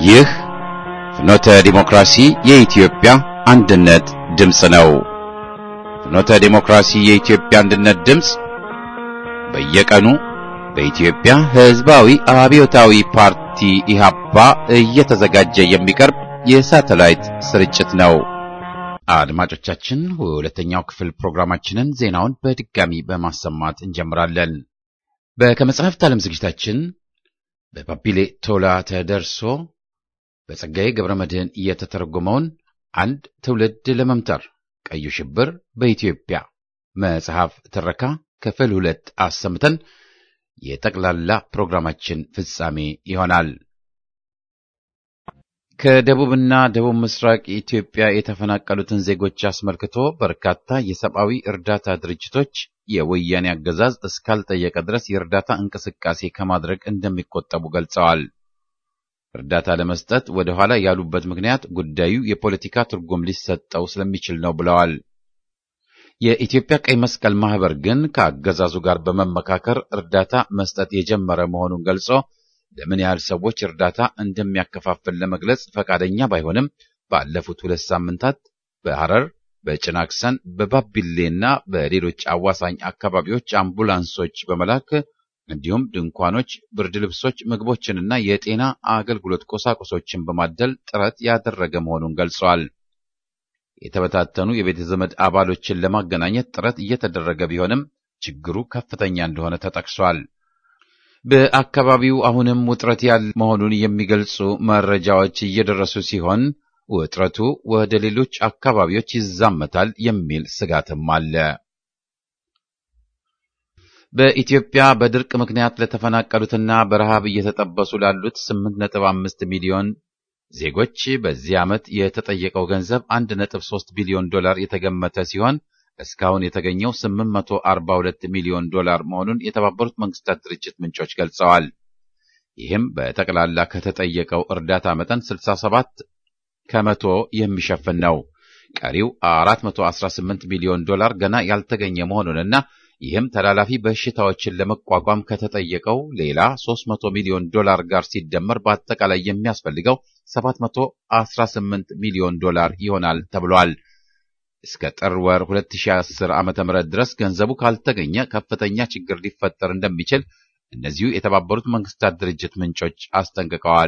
ይህ ፍኖተ ዲሞክራሲ የኢትዮጵያ አንድነት ድምፅ ነው። ፍኖተ ዲሞክራሲ የኢትዮጵያ አንድነት ድምፅ በየቀኑ በኢትዮጵያ ሕዝባዊ አብዮታዊ ፓርቲ ኢህአፓ እየተዘጋጀ የሚቀርብ የሳተላይት ስርጭት ነው። አድማጮቻችን፣ ሁለተኛው ክፍል ፕሮግራማችንን ዜናውን በድጋሚ በማሰማት እንጀምራለን። በከመጽሐፍት ዓለም ዝግጅታችን በባቢሌ ቶላ ተደርሶ በጸጋዬ ገብረ መድኅን እየተተረጎመውን አንድ ትውልድ ለመምተር ቀዩ ሽብር በኢትዮጵያ መጽሐፍ ትረካ ክፍል ሁለት አሰምተን የጠቅላላ ፕሮግራማችን ፍጻሜ ይሆናል። ከደቡብና ደቡብ ምስራቅ ኢትዮጵያ የተፈናቀሉትን ዜጎች አስመልክቶ በርካታ የሰብአዊ እርዳታ ድርጅቶች የወያኔ አገዛዝ እስካልጠየቀ ድረስ የእርዳታ እንቅስቃሴ ከማድረግ እንደሚቆጠቡ ገልጸዋል። እርዳታ ለመስጠት ወደ ኋላ ያሉበት ምክንያት ጉዳዩ የፖለቲካ ትርጉም ሊሰጠው ስለሚችል ነው ብለዋል። የኢትዮጵያ ቀይ መስቀል ማህበር ግን ከአገዛዙ ጋር በመመካከር እርዳታ መስጠት የጀመረ መሆኑን ገልጾ ለምን ያህል ሰዎች እርዳታ እንደሚያከፋፍል ለመግለጽ ፈቃደኛ ባይሆንም ባለፉት ሁለት ሳምንታት በሐረር፣ በጭናክሰን፣ በባቢሌና በሌሎች አዋሳኝ አካባቢዎች አምቡላንሶች በመላክ እንዲሁም ድንኳኖች፣ ብርድ ልብሶች፣ ምግቦችንና የጤና አገልግሎት ቁሳቁሶችን በማደል ጥረት ያደረገ መሆኑን ገልጸዋል። የተበታተኑ የቤተ ዘመድ አባሎችን ለማገናኘት ጥረት እየተደረገ ቢሆንም ችግሩ ከፍተኛ እንደሆነ ተጠቅሷል። በአካባቢው አሁንም ውጥረት ያለ መሆኑን የሚገልጹ መረጃዎች እየደረሱ ሲሆን ውጥረቱ ወደ ሌሎች አካባቢዎች ይዛመታል የሚል ስጋትም አለ። በኢትዮጵያ በድርቅ ምክንያት ለተፈናቀሉትና በረሃብ እየተጠበሱ ላሉት 8.5 ሚሊዮን ዜጎች በዚህ ዓመት የተጠየቀው ገንዘብ 1.3 ቢሊዮን ዶላር የተገመተ ሲሆን እስካሁን የተገኘው 842 ሚሊዮን ዶላር መሆኑን የተባበሩት መንግስታት ድርጅት ምንጮች ገልጸዋል። ይህም በጠቅላላ ከተጠየቀው እርዳታ መጠን 67 ከመቶ የሚሸፍን ነው። ቀሪው 418 ሚሊዮን ዶላር ገና ያልተገኘ መሆኑንና ይህም ተላላፊ በሽታዎችን ለመቋቋም ከተጠየቀው ሌላ 300 ሚሊዮን ዶላር ጋር ሲደመር በአጠቃላይ የሚያስፈልገው 718 ሚሊዮን ዶላር ይሆናል ተብሏል። እስከ ጥር ወር 2010 ዓ.ም ድረስ ገንዘቡ ካልተገኘ ከፍተኛ ችግር ሊፈጠር እንደሚችል እነዚሁ የተባበሩት መንግስታት ድርጅት ምንጮች አስጠንቅቀዋል።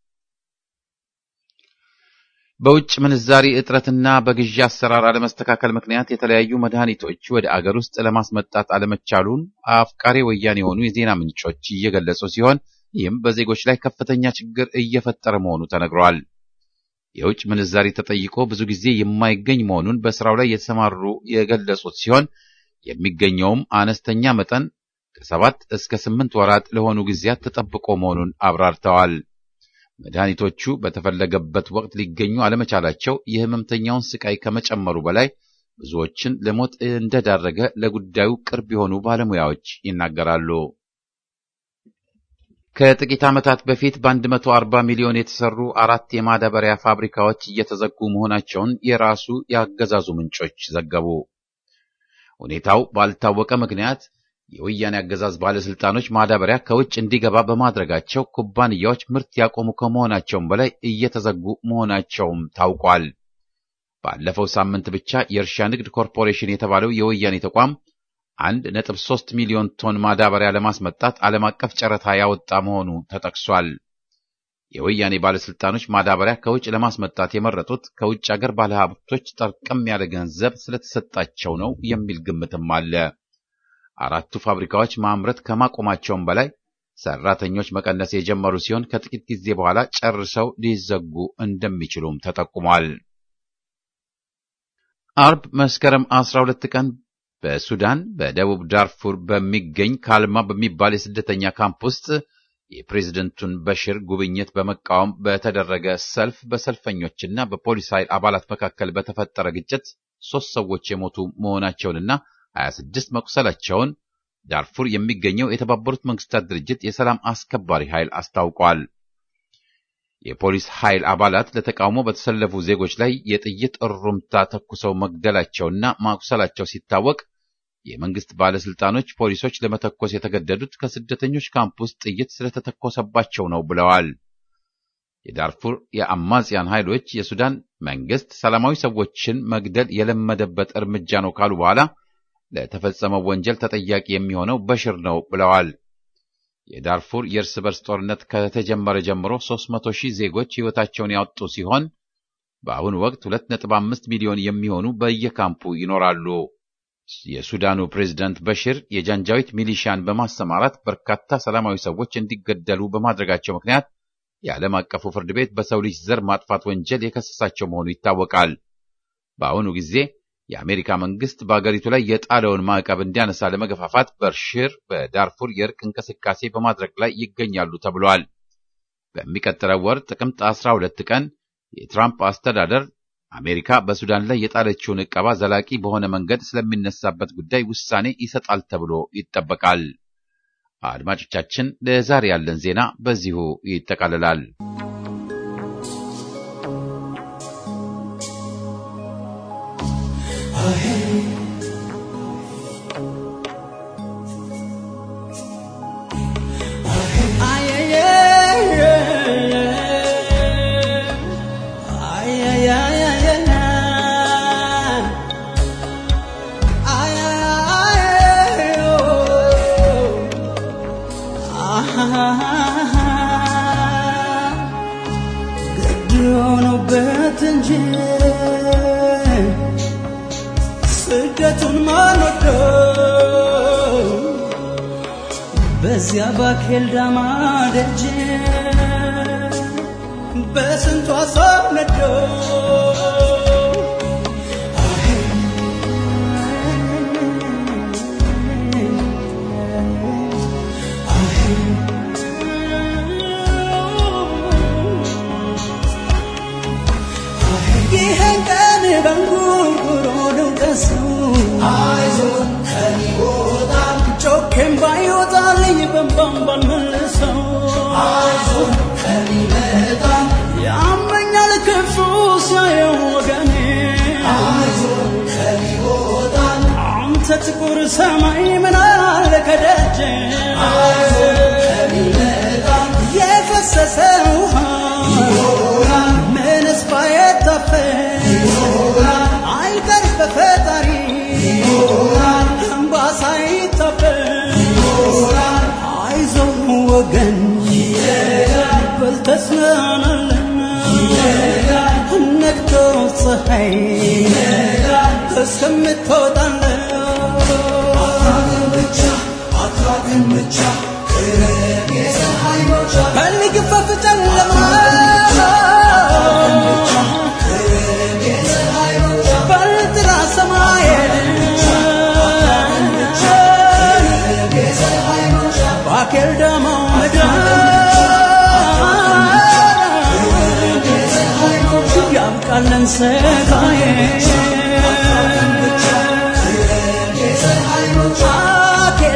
በውጭ ምንዛሪ እጥረትና በግዢ አሰራር አለመስተካከል ምክንያት የተለያዩ መድኃኒቶች ወደ አገር ውስጥ ለማስመጣት አለመቻሉን አፍቃሪ ወያኔ የሆኑ የዜና ምንጮች እየገለጹ ሲሆን ይህም በዜጎች ላይ ከፍተኛ ችግር እየፈጠረ መሆኑ ተነግሯል። የውጭ ምንዛሪ ተጠይቆ ብዙ ጊዜ የማይገኝ መሆኑን በስራው ላይ የተሰማሩ የገለጹት ሲሆን የሚገኘውም አነስተኛ መጠን ከሰባት እስከ ስምንት ወራት ለሆኑ ጊዜያት ተጠብቆ መሆኑን አብራርተዋል። መድኃኒቶቹ በተፈለገበት ወቅት ሊገኙ አለመቻላቸው የሕመምተኛውን ስቃይ ከመጨመሩ በላይ ብዙዎችን ለሞት እንደዳረገ ለጉዳዩ ቅርብ የሆኑ ባለሙያዎች ይናገራሉ። ከጥቂት ዓመታት በፊት በ140 ሚሊዮን የተሰሩ አራት የማዳበሪያ ፋብሪካዎች እየተዘጉ መሆናቸውን የራሱ የአገዛዙ ምንጮች ዘገቡ። ሁኔታው ባልታወቀ ምክንያት የወያኔ አገዛዝ ባለስልጣኖች ማዳበሪያ ከውጭ እንዲገባ በማድረጋቸው ኩባንያዎች ምርት ያቆሙ ከመሆናቸውም በላይ እየተዘጉ መሆናቸውም ታውቋል። ባለፈው ሳምንት ብቻ የእርሻ ንግድ ኮርፖሬሽን የተባለው የወያኔ ተቋም አንድ ነጥብ ሶስት ሚሊዮን ቶን ማዳበሪያ ለማስመጣት ዓለም አቀፍ ጨረታ ያወጣ መሆኑ ተጠቅሷል። የወያኔ ባለስልጣኖች ማዳበሪያ ከውጭ ለማስመጣት የመረጡት ከውጭ አገር ባለሀብቶች ጠርቀም ያለ ገንዘብ ስለተሰጣቸው ነው የሚል ግምትም አለ። አራቱ ፋብሪካዎች ማምረት ከማቆማቸውም በላይ ሰራተኞች መቀነስ የጀመሩ ሲሆን ከጥቂት ጊዜ በኋላ ጨርሰው ሊዘጉ እንደሚችሉም ተጠቁሟል። አርብ መስከረም 12 ቀን በሱዳን በደቡብ ዳርፉር በሚገኝ ካልማ በሚባል የስደተኛ ካምፕ ውስጥ የፕሬዝደንቱን በሽር ጉብኝት በመቃወም በተደረገ ሰልፍ በሰልፈኞችና በፖሊስ ኃይል አባላት መካከል በተፈጠረ ግጭት ሶስት ሰዎች የሞቱ መሆናቸውንና 26 መቁሰላቸውን ዳርፉር የሚገኘው የተባበሩት መንግስታት ድርጅት የሰላም አስከባሪ ኃይል አስታውቋል። የፖሊስ ኃይል አባላት ለተቃውሞ በተሰለፉ ዜጎች ላይ የጥይት እሩምታ ተኩሰው መግደላቸውና ማቁሰላቸው ሲታወቅ የመንግስት ባለስልጣኖች ፖሊሶች ለመተኮስ የተገደዱት ከስደተኞች ካምፕ ውስጥ ጥይት ስለተተኮሰባቸው ነው ብለዋል። የዳርፉር የአማጽያን ኃይሎች የሱዳን መንግስት ሰላማዊ ሰዎችን መግደል የለመደበት እርምጃ ነው ካሉ በኋላ ለተፈጸመው ወንጀል ተጠያቂ የሚሆነው በሽር ነው ብለዋል። የዳርፉር የእርስ በርስ ጦርነት ከተጀመረ ጀምሮ 300 ሺህ ዜጎች ሕይወታቸውን ያወጡ ሲሆን በአሁኑ ወቅት 2.5 ሚሊዮን የሚሆኑ በየካምፑ ይኖራሉ። የሱዳኑ ፕሬዝዳንት በሽር የጃንጃዊት ሚሊሺያን በማሰማራት በርካታ ሰላማዊ ሰዎች እንዲገደሉ በማድረጋቸው ምክንያት የዓለም አቀፉ ፍርድ ቤት በሰው ልጅ ዘር ማጥፋት ወንጀል የከሰሳቸው መሆኑ ይታወቃል። በአሁኑ ጊዜ የአሜሪካ መንግስት በአገሪቱ ላይ የጣለውን ማዕቀብ እንዲያነሳ ለመገፋፋት በሽር በዳርፉር የእርቅ እንቅስቃሴ በማድረግ ላይ ይገኛሉ ተብሏል። በሚቀጥለው ወር ጥቅምት 12 ቀን የትራምፕ አስተዳደር አሜሪካ በሱዳን ላይ የጣለችውን ዕቀባ ዘላቂ በሆነ መንገድ ስለሚነሳበት ጉዳይ ውሳኔ ይሰጣል ተብሎ ይጠበቃል። አድማጮቻችን፣ ለዛሬ ያለን ዜና በዚሁ ይጠቃልላል። ስደቱን ማንወደው በዚያ ባኬል ዳማ ደጅ በስንቱ አሳብ ነደው ይህን ቀን በንጉርጉሮ ልውቀሰው አይዞን ከሚወጣም ጮኬም ባይወጣልኝ በንባም ባልመልሰው አይዞን ከሚመጣም ያመኛል ክፉ ሲያየው ወገኔ አይዞን ከሚወጣም አንተ ጥቁር ሰማይ ምን አለ ከደጅ አይዞን ከሚመጣም የፈሰሰ ውሃ ይሆናል ምንስ ባይታፈስ ይሆናል አይቀር በፈጣሪ ይሆናል እንባ ሳይታበስ ይሆናል አይዞህ ወገን ይሄዳል በል ተጽናናለን ይሄዳል ነግቶ ፀሐይ ይሄዳል እስከምትወጣለን ብቻ አትራቅን ብቻ ቅረብ የፀሐይ መውጫ ፈልግ ፈፍ ጨለማ በልጥራ ሰማይን ባኬል ደሞ ምድር ያብቃለን ሰቃዬ ባኬል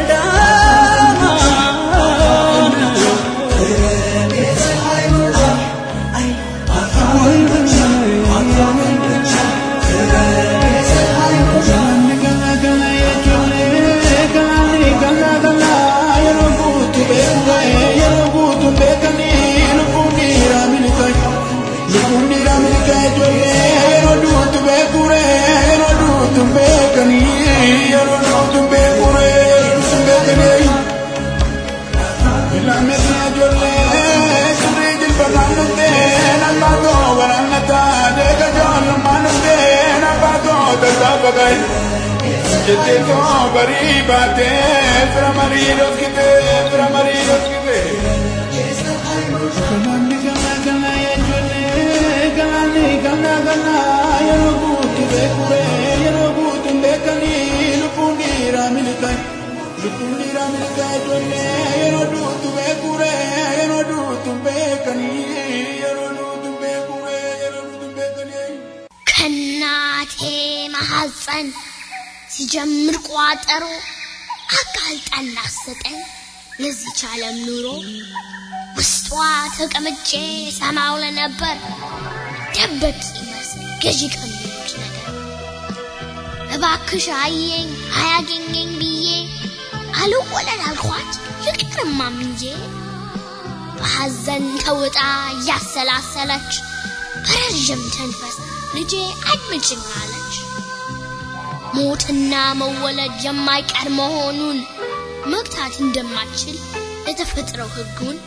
Jetteetoo barii baatee fira marii dhoskitee fira marii dhoskitee. Galaanni galaa galaa yejoollee galaanni galaa galaa yeroo guutu beekuree yeroo guutu beekanii lubbuun dhiiraa miliqaa lubbuun dhiiraa miliqaa ijoollee yeroo duutu beekuree yeroo duutu beekanii yeroo duutu beekuree yeroo duutu beekanii. ከእናቴ ማሐፀን ሲጀምር ቋጠሮ አጋልጣን አሰጠኝ ለዚች ዓለም ኑሮ ውስጧ ተቀምጬ ሰማው ለነበር ደበቅ ይመስል ገዢ ቀሚዎች ነገር እባክሽ አየኝ አያገኘኝ ብዬ አልወለድ አልኳት ልቅርማ ምንጄ በሐዘን ተውጣ እያሰላሰለች በረዥም ተንፈስ ልጄ አድምጭኝ አለች። ሞትና መወለድ የማይቀር መሆኑን መግታት እንደማትችል የተፈጥሮ ሕጉን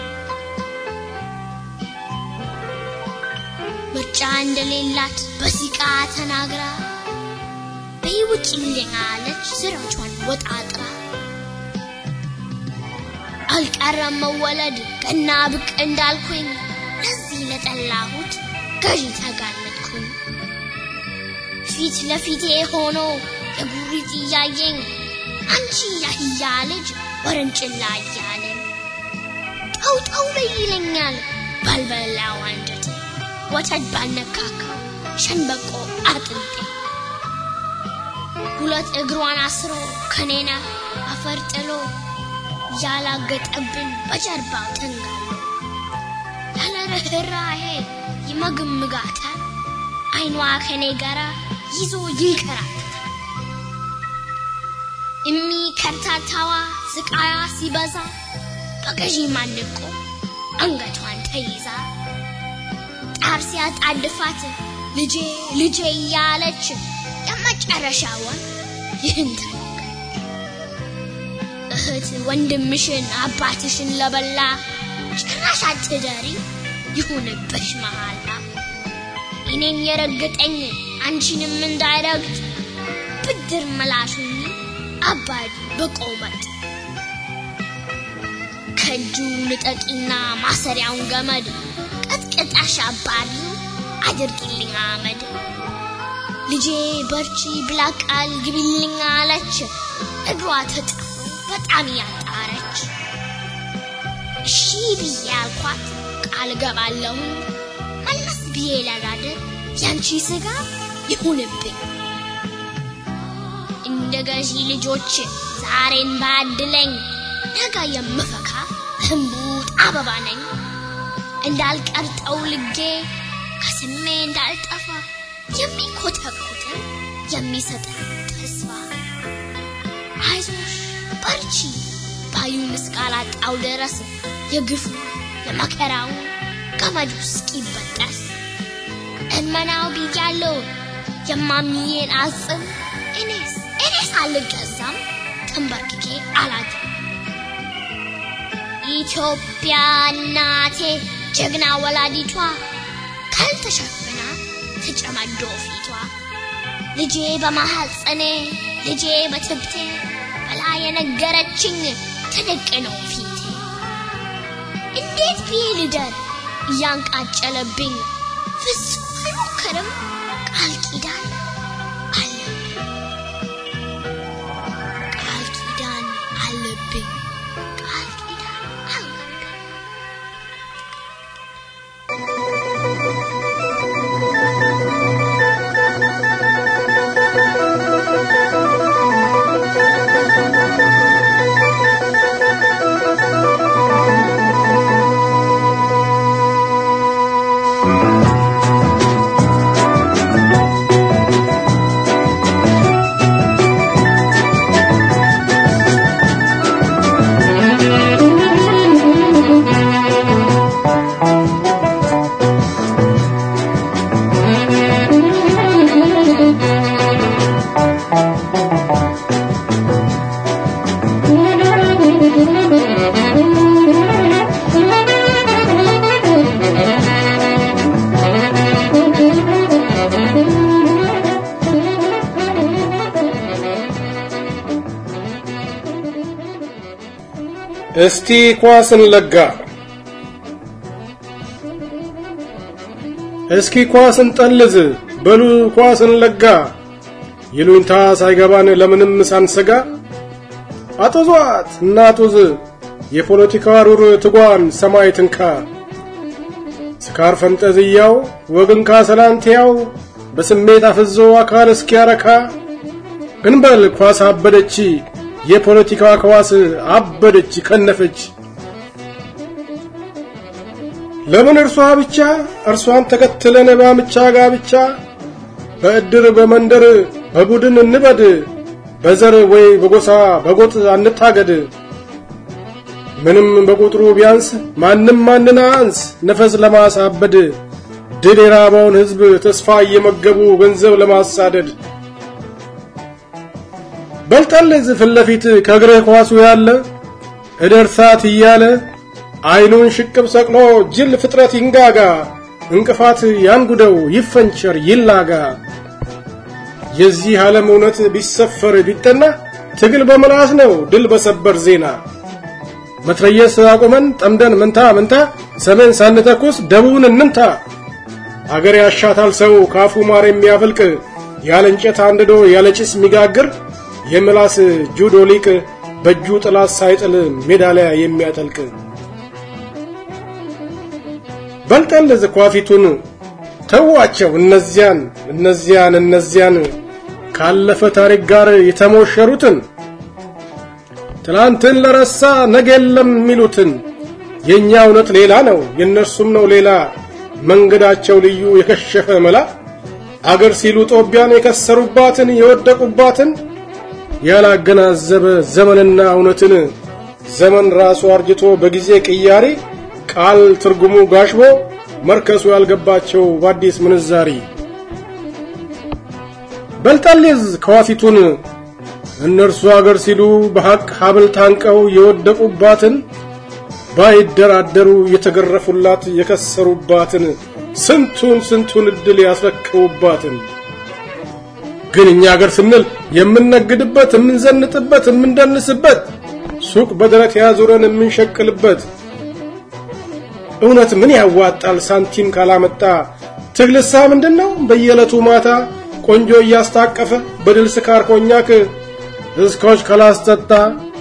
ምርጫ እንደሌላት በሲቃ ተናግራ በይውጭ እንደኛ አለች ስራቿን ወጣጥራ አልቀረም መወለድ ገና ብቅ እንዳልኩኝ ለዚህ ለጠላሁት ገዢ ተጋለጥኩኝ። ፊት ለፊቴ ሆኖ የጉሪት እያየኝ አንቺ ያህያ ልጅ ወረንጭላ እያለኝ ጠው ጠው በይ ይለኛል ባልበላው አንጀቴ ወተት ባልነካካው ሸንበቆ አጥንቴ ሁለት እግሯን አስሮ ከኔና አፈር ጥሎ ያላገጠብን በጀርባው ተንጋሎ ያለ ርኅራኄ ይመግምጋታል አይኗ ከኔ ጋራ ይዞ ይንከራተታል። እሚ ከርታታዋ ስቃያ ሲበዛ በገዢ ማንቆ አንገቷን ተይዛ ጣር ሲያጣድፋት ልጄ ልጄ እያለች የመጨረሻውን ይህን ተናገረች። እህት ወንድምሽን አባትሽን ለበላ ጭራሽ አትደሪ ይሁንብሽ መሃላ እኔን የረገጠኝ አንቺንም እንዳይረግጥ ብድር መላሹኝ አባዲ በቆመጥ ከእጁ ንጠቂና ማሰሪያውን ገመድ ቀጥቅጣሽ አባሪው አድርጊልኝ አመድ ልጄ በርቺ ብላ ቃል ግቢልኝ አለች እግሯ ተጣሞ በጣም ያጣረች እሺ ብዬ አልኳት ቃል ገባለሁኝ መለስ ብዬ ለጋደር ያንቺ ስጋ ይሁንብኝ እንደ ገዢ ልጆች ዛሬን ባድለኝ ነገ የምፈካ ህንቡጥ አበባ ነኝ እንዳልቀርጠው ልጌ ከስሜ እንዳልጠፋ የሚኮተኮትን የሚሰጠን ተስፋ አይዞሽ በርቺ ባዩን እስካላጣው ድረስ የግፉ የመከራው ገመዱ እስኪበጠስ እመናው ብያለው የማሚዬን አጽም እኔስ እኔስ አልገዛም ተንበርክኬ አላድርም ኢትዮጵያ እናቴ ጀግና ወላዲቷ ካልተሸፍና ተጨማዶ ፊቷ ልጄ በማሐፀኔ ልጄ በትብቴ በላ የነገረችኝ ተደቅነው ፊቴ እንዴት ብዬ ልደር እያንቃጨለብኝ ፍጹም አልሞክርም ቃል ኪዳን አለብኝ ቃል ኪዳን አለብኝ ቃል ኪዳን አለብኝ እስቲ ኳስን ለጋ እስኪ ኳስን ጠልዝ በሉ ኳስን ለጋ ይሉኝታ ሳይገባን ለምንም ሳንሰጋ አጦዟት እናጡዝ የፖለቲካ ሩር ትጓን ሰማይ ትንካ ስካር ፈንጠዝያው ወግን ካሰላንትያው በስሜት አፍዞ አካል እስኪያረካ እንበል ኳስ አበደች የፖለቲካ ከዋስ አበደች ከነፈች ለምን እርሷ ብቻ እርሷን ተከትለን ባምቻ ጋብቻ በእድር በመንደር በቡድን እንበድ በዘር ወይ በጎሳ በጎጥ አንታገድ ምንም በቁጥሩ ቢያንስ ማንም ማንን አንስ ነፈስ ለማሳበድ ድል የራበውን ሕዝብ ተስፋ እየመገቡ ገንዘብ ለማሳደድ በልጠልዝ ፊት ለፊት ከእግርህ ኳሱ ያለ እደርሳት እያለ አይኑን ሽቅብ ሰቅሎ ጅል ፍጥረት ይንጋጋ እንቅፋት ያንጉደው ይፈንቸር ይላጋ የዚህ ዓለም እውነት ቢሰፈር ቢጠና ትግል በምላስ ነው ድል በሰበር ዜና መትረየስ አቁመን ጠምደን ምንታ ምንታ ሰሜን ሳንተኩስ ደቡብን እንምታ አገር ያሻታል ሰው ካፉ ማር የሚያፈልቅ ያለ እንጨት አንድዶ ያለ ጭስ የሚጋግር የምላስ ጁዶ ሊቅ በእጁ ጥላት ሳይጥል ሜዳሊያ የሚያጠልቅ በልጠን ለዝኳፊቱን ተዋቸው እነዚያን እነዚያን እነዚያን ካለፈ ታሪክ ጋር የተሞሸሩትን ትላንትን ለረሳ ነገ የለም የሚሉትን የእኛ እውነት ሌላ ነው የእነርሱም ነው ሌላ መንገዳቸው ልዩ የከሸፈ መላ አገር ሲሉ ጦቢያን የከሰሩባትን የወደቁባትን ያላገናዘበ ዘመንና እውነትን ዘመን ራሱ አርጅቶ በጊዜ ቅያሪ ቃል ትርጉሙ ጋሽቦ መርከሱ ያልገባቸው በአዲስ ምንዛሪ በልጠልዝ ከዋፊቱን እነርሱ አገር ሲሉ በሐቅ ሀብል ታንቀው የወደቁባትን ባይደራደሩ የተገረፉላት የከሰሩባትን ስንቱን ስንቱን እድል ያስረክቡባትን ግን እኛ አገር ስንል የምንነግድበት የምንዘንጥበት የምንደንስበት ሱቅ በደረት ያዙረን የምንሸቅልበት እውነት ምን ያዋጣል ሳንቲም ካላመጣ ትግልሳ ምንድን ነው በየዕለቱ ማታ ቆንጆ እያስታቀፈ በድል ስካር ኮኛክ እስኮች ካላስጠጣ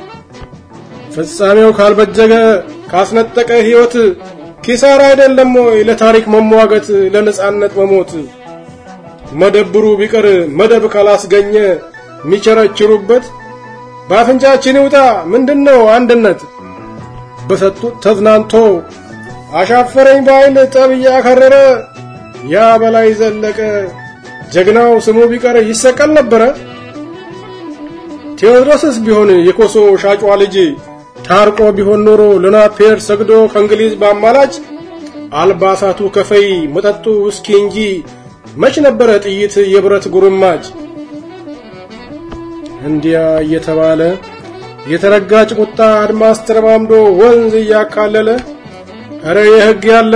ፍጻሜው ካልበጀገ ካስነጠቀ ሕይወት ኪሳራ አይደለም ወይ ለታሪክ መሟገት ለነጻነት መሞት መደብሩ ቢቀር መደብ ካላስገኘ የሚቸረችሩበት በአፍንጫችን ይውጣ ምንድነው አንድነት በሰጡት ተዝናንቶ አሻፈረኝ ባይል ጠብ እያከረረ ያ በላይ ዘለቀ ጀግናው ስሙ ቢቀር ይሰቀል ነበረ። ቴዎድሮስስ ቢሆን የኮሶ ሻጯ ልጅ ታርቆ ቢሆን ኖሮ ለናፔር ሰግዶ ከእንግሊዝ በአማላጭ አልባሳቱ ከፈይ መጠጡ ውስኪ እንጂ መች ነበረ ጥይት የብረት ጉርማጭ። እንዲያ እየተባለ የተረጋጭ ቁጣ አድማስ ተረማምዶ ወንዝ እያካለለ እረ የሕግ ያለ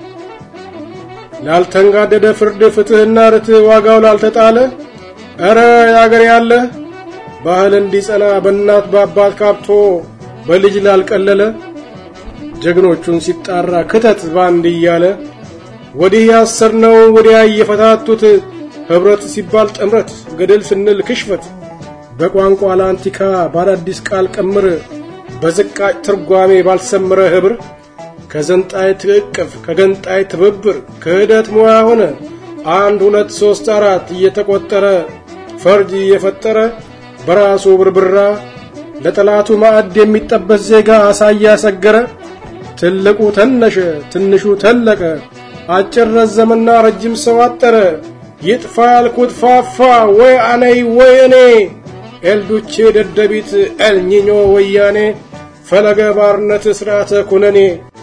ላልተንጋደደ ፍርድ ፍትሕና ርትዕ ዋጋው ላልተጣለ እረ ያገር ያለ ባህል እንዲጸና በእናት በአባት ካብቶ በልጅ ላልቀለለ ጀግኖቹን ሲጣራ ክተት ባንድ እያለ ወዲህ ያሰርነው ወዲያ እየፈታቱት ኅብረት ሲባል ጥምረት ገደል ስንል ክሽፈት በቋንቋ ለአንቲካ ባዳዲስ ቃል ቅምር በዝቃጭ ትርጓሜ ባልሰመረ ኅብር ከዘንጣይ ትዕቅፍ ከገንጣይ ትብብር ክህደት ሙያ ሆነ አንድ ሁለት ሦስት አራት እየተቆጠረ ፈርጅ እየፈጠረ በራሱ ብርብራ ለጠላቱ ማዕድ የሚጠበስ ዜጋ አሳያ ሰገረ ትልቁ ተነሸ ትንሹ ተለቀ አጭር ረዘመና ረጅም ሰው አጠረ ይጥፋ ያልኩት ፋፋ ወይ አነይ ወይ እኔ ኤልዱቼ ደደቢት ኤልኒኞ ወያኔ ፈለገ ባርነት ሥርዓተ ኩነኔ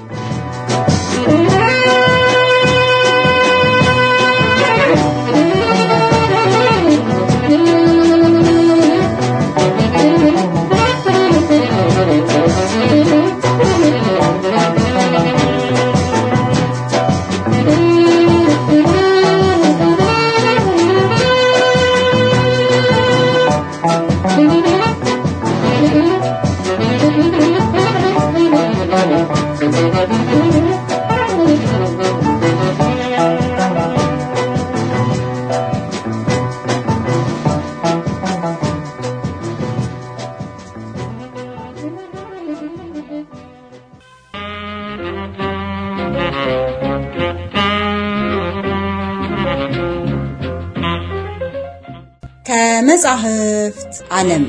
ከመጻሕፍት ዓለም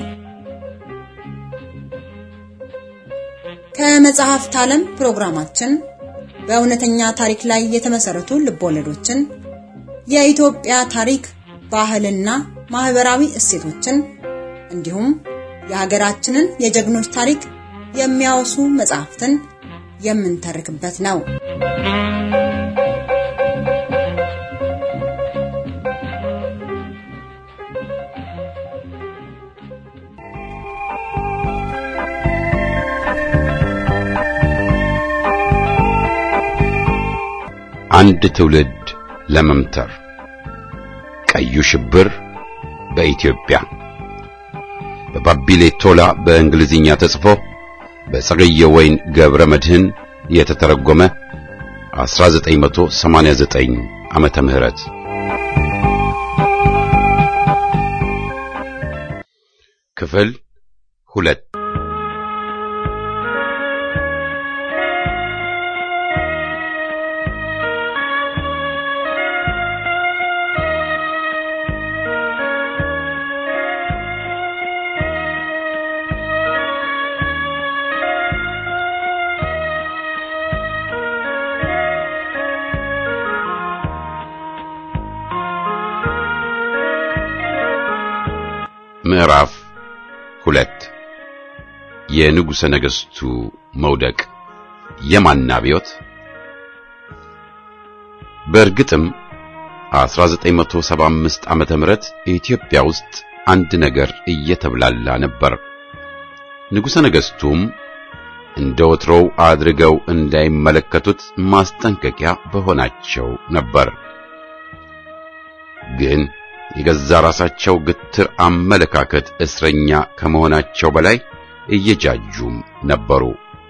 ከመጽሐፍት ዓለም ፕሮግራማችን በእውነተኛ ታሪክ ላይ የተመሰረቱ ልቦለዶችን፣ የኢትዮጵያ ታሪክ፣ ባህልና ማህበራዊ እሴቶችን እንዲሁም የሀገራችንን የጀግኖች ታሪክ የሚያወሱ መጽሐፍትን የምንተርክበት ነው። አንድ ትውልድ ለመምተር ቀዩ ሽብር በኢትዮጵያ በባቢሌ ቶላ በእንግሊዝኛ ተጽፎ በጸገየ ወይን ገብረ መድህን የተተረጎመ 1989 ዓመተ ምህረት ክፍል ሁለት ምዕራፍ ሁለት የንጉሠ ነገሥቱ መውደቅ የማን አብዮት? በእርግጥም 1975 ዓመተ ምህረት ኢትዮጵያ ውስጥ አንድ ነገር እየተብላላ ነበር። ንጉሠ ነገሥቱም እንደ ወትሮው አድርገው እንዳይመለከቱት ማስጠንቀቂያ በሆናቸው ነበር። ግን የገዛ ራሳቸው ግትር አመለካከት እስረኛ ከመሆናቸው በላይ እየጃጁም ነበሩ።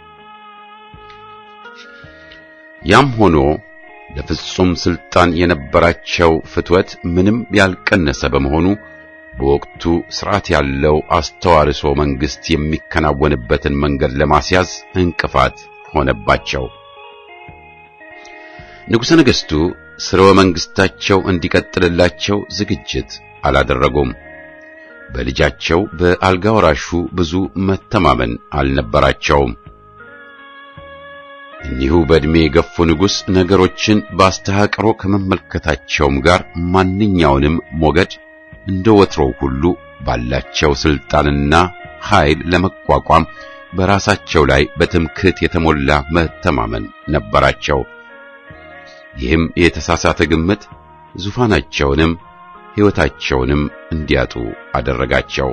ያም ሆኖ ለፍጹም ስልጣን የነበራቸው ፍትወት ምንም ያልቀነሰ በመሆኑ በወቅቱ ስርዓት ያለው አስተዋርሶ መንግስት የሚከናወንበትን መንገድ ለማስያዝ እንቅፋት ሆነባቸው። ንጉሠ ነገሥቱ ስርወ መንግስታቸው እንዲቀጥልላቸው ዝግጅት አላደረጉም። በልጃቸው በአልጋ ወራሹ ብዙ መተማመን አልነበራቸውም። እኒሁ በዕድሜ የገፉ ንጉሥ ነገሮችን በአስተሃቅሮ ከመመልከታቸውም ጋር ማንኛውንም ሞገድ እንደ ወትሮው ሁሉ ባላቸው ስልጣንና ኃይል ለመቋቋም በራሳቸው ላይ በትምክህት የተሞላ መተማመን ነበራቸው። ይህም የተሳሳተ ግምት ዙፋናቸውንም ሕይወታቸውንም እንዲያጡ አደረጋቸው።